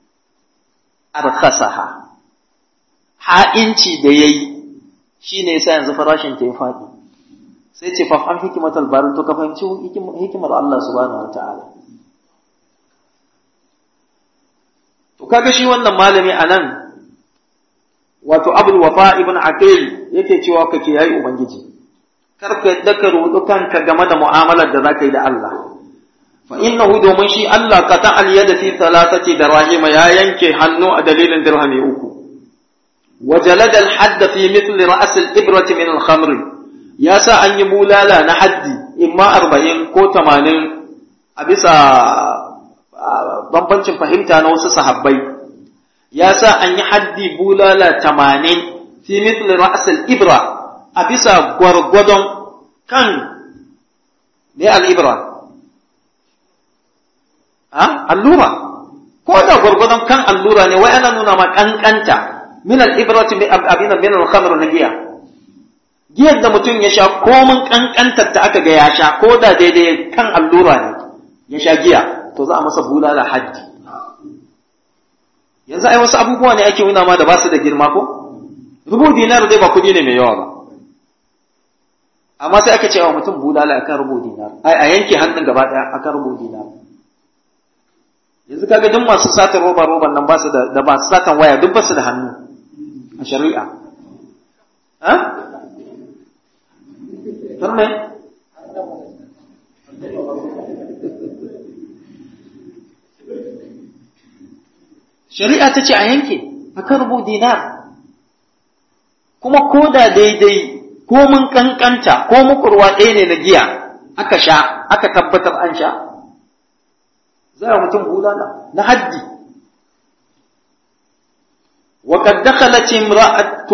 arkhasaha ha'inci da yayi shine yasa yanzu farashin ta ya fadi sai ce fafan hikimatul barin to ka fahimci hikimar Allah subhanahu wataala to kaga shi wannan malami anan wato abul wafa ibn aqil yake cewa ka kiyayi ubangiji kar ka yadda ka rudu kanka game da mu'amalar da zaka yi da Allah fa innahu domin shi Allah ka ta aliyada fi thalathati dirahim ya yanke hannu a dalilin dirhami uku وجلد الحد في مثل رأس الإبرة من الخمر ya sa an yi bulala na haddi imma arba'in ko tamanin a bisa bambancin fahimta na wasu sahabbai ya sa an yi haddi bulala tamanin fi mithli ra'sal ibra a bisa gwargwadon kan ne al-ibra ha allura ko da gwargwadon kan allura ne wai ana nuna ma kankanta min al-ibrati abina min al-khamr na giya giyar da mutum ya sha komin kankantar ta aka ga ya sha ko da daidai kan allura ne ya sha giya to za a masa bulala haddi yanzu ai wasu abubuwa ne ake nuna ma da ba su da girma ko rubu dinar dai ba kuɗi ne mai yawa ba amma sai aka ce wa mutum bulala akan rubu dinar ai a yanke hannun gaba ɗaya akan rubu dinar yanzu kaga duk masu satan roba roban nan ba su da da masu satan waya duk ba su da hannu a shari'a ha Karme? Shari'a ta ce a yanke a karbo dinar, kuma ko da daidai ko mun kankanta ko mukurwa ɗaya ne na giya aka sha aka tabbatar an sha, za a mutum bulala na haddi. وقد دخلت امرأة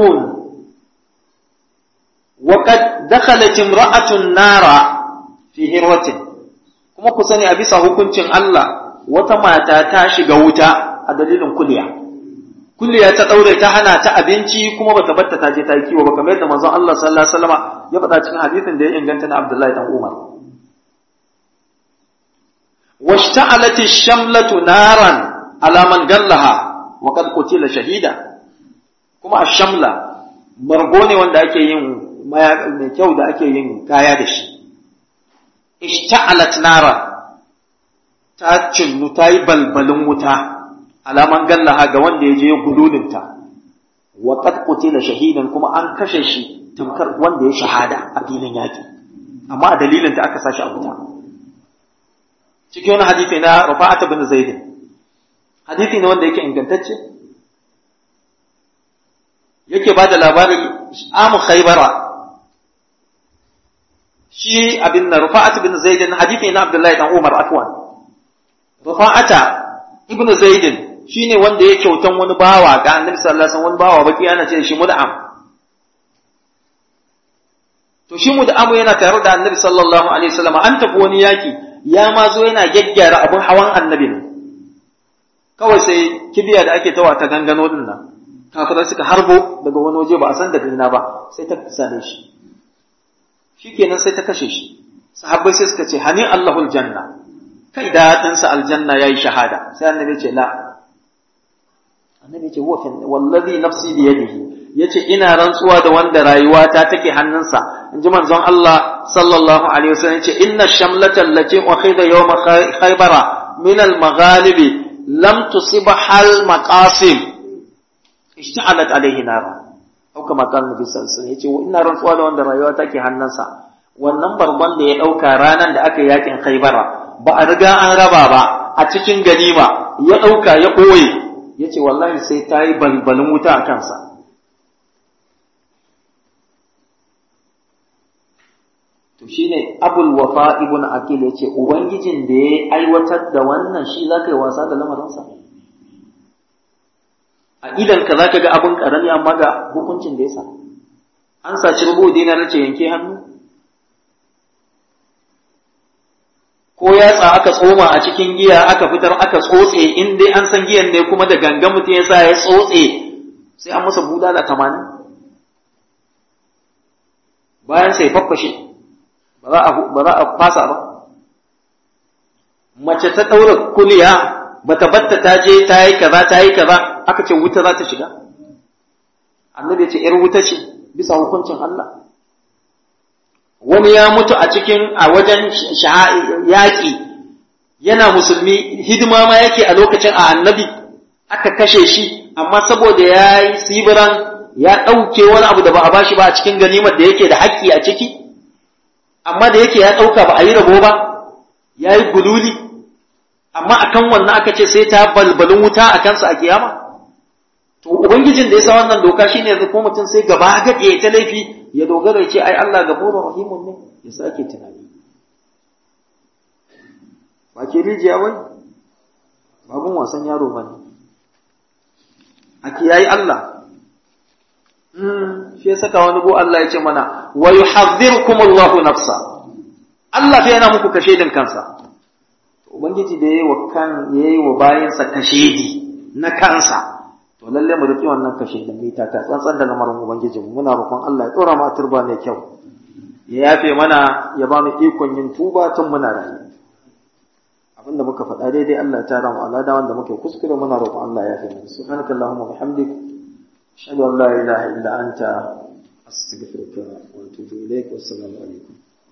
وقد دخلت امرأة النار في هروة kuma ku sani a bisa hukuncin Allah wata mata ta shiga wuta a dalilin kuliya kuliya ta daure ta hana ta abinci kuma bata batta ta je ta yi kiwo ba kamar yadda manzon Allah sallallahu alaihi wasallam ya faɗa cikin hadisin da ya inganta na Abdullahi dan Umar washta'alat ash-shamlatu naran ala man gallaha wa qad qutila shahida kuma ash-shamla margo ne wanda ake yin mai kyau da ake yin kaya da shi ishta'alat nara ta cinnu ta yi balbalin wuta alaman gallaha ga wanda ya je ya gululinta wa qad qutila shahidan kuma an kashe shi tamkar wanda ya shahada a filin yaki amma a dalilin da aka sashi a wuta cikin wani hadisi na Rufa'at bin Zaid hadisi ne wanda yake ingantacce yake ba da labarin amu khaybara shi abin na rufa'at ibn zaidin hadithi na abdullahi dan umar afwan rufa'ata ibn zaidin shine wanda ya kyautan wani bawa ga annabi sallallahu alaihi wasallam wani bawa baki ana ce shi mud'am to shi mud'am yana tare da annabi sallallahu alaihi wasallam an tafi wani yaki ya ma zo yana gyaggyara abin hawan annabi ne kawai sai kibiya da ake tawa ta gangano din nan kafirai suka harbo daga wani waje ba a san daga ina ba sai ta same shi shikenan sai ta kashe shi sahabbai sai suka ce hani Allahul janna kai daɗin sa aljanna yayi shahada sai annabi ce la annabi ce huwa wallazi nafsi bi yadihi yace ina rantsuwa da wanda rayuwata take hannunsa inji manzon Allah sallallahu alaihi wasallam yace inna shamlata allati ukhida yawm khaybara min al-maghalib lam tusibha al-maqasim ishta'alat alaihi nara au kama kan nabi sallallahu alaihi wasallam yace ina rantsuwa da wanda rayuwa take hannunsa wannan barban da ya dauka ranan da aka yakin Khaibara ba a riga an raba ba a cikin ganima ya dauka ya koye yace wallahi sai ta yi balbalin wuta a kansa to to shine abul wafa ibn aqil yace ubangijin da ya aiwatar da wannan shi zaka yi wasa da lamarinsa a idan ka zaka ga abin karami amma ga hukuncin da ya sa an saci rubu dinar ce yanke hannu ko yatsa aka tsoma a cikin giya aka fitar aka tsotse in dai an san giyan ne kuma da gangan mutum ya sa ya tsotse sai an masa bulala tamanin bayan sai faffashe ba za a fasa ba mace ta ɗaura kuliya ba ta batta ta je ta yi kaza ta yi kaza aka ce wuta za ta shiga annabi ce ‘yar wuta ce bisa hukuncin Allah wani ya mutu a cikin a wajen yaƙi yana musulmi hidima ma yake a lokacin a annabi aka kashe shi amma saboda ya yi sibiran ya ɗauke wani abu da ba a bashi ba a cikin ganimar da yake da haƙƙi a ciki amma da yake ya ɗauka ba a yi rabo ba ya yi gululi amma akan wannan aka ce sai ta balbalin wuta a kansa a kiyama to ubangijin da ya sa wannan doka shine yanzu ko mutum sai gaba gaɗe ta laifi ya dogara ya ce ai Allah gafurur rahimun ne ya sake tunani ba ke rijiya wai babun wasan yaro bane a kiyayi Allah shi ya saka wani go Allah ya ce mana wa yuhadhdhirukum Allahu nafsa Allah fa yana muku kashedin kansa ubangiji da yayi wa kan yayi wa bayansa kashedi na kansa to lalle mu riki wannan kashedin mai ta tsantsan da lamarin ubangiji mu muna roƙon Allah ya tsora mu turba mai kyau ya yafe mana ya ba mu ikon yin tuba tun muna rayu abinda muka faɗa daidai Allah ya tara mu alada wanda muke kuskure muna roƙon Allah ya yafe mu subhanakallahumma bihamdika أشهد أن لا إله إلا أنت أستغفرك وأتوب إليك والسلام عليكم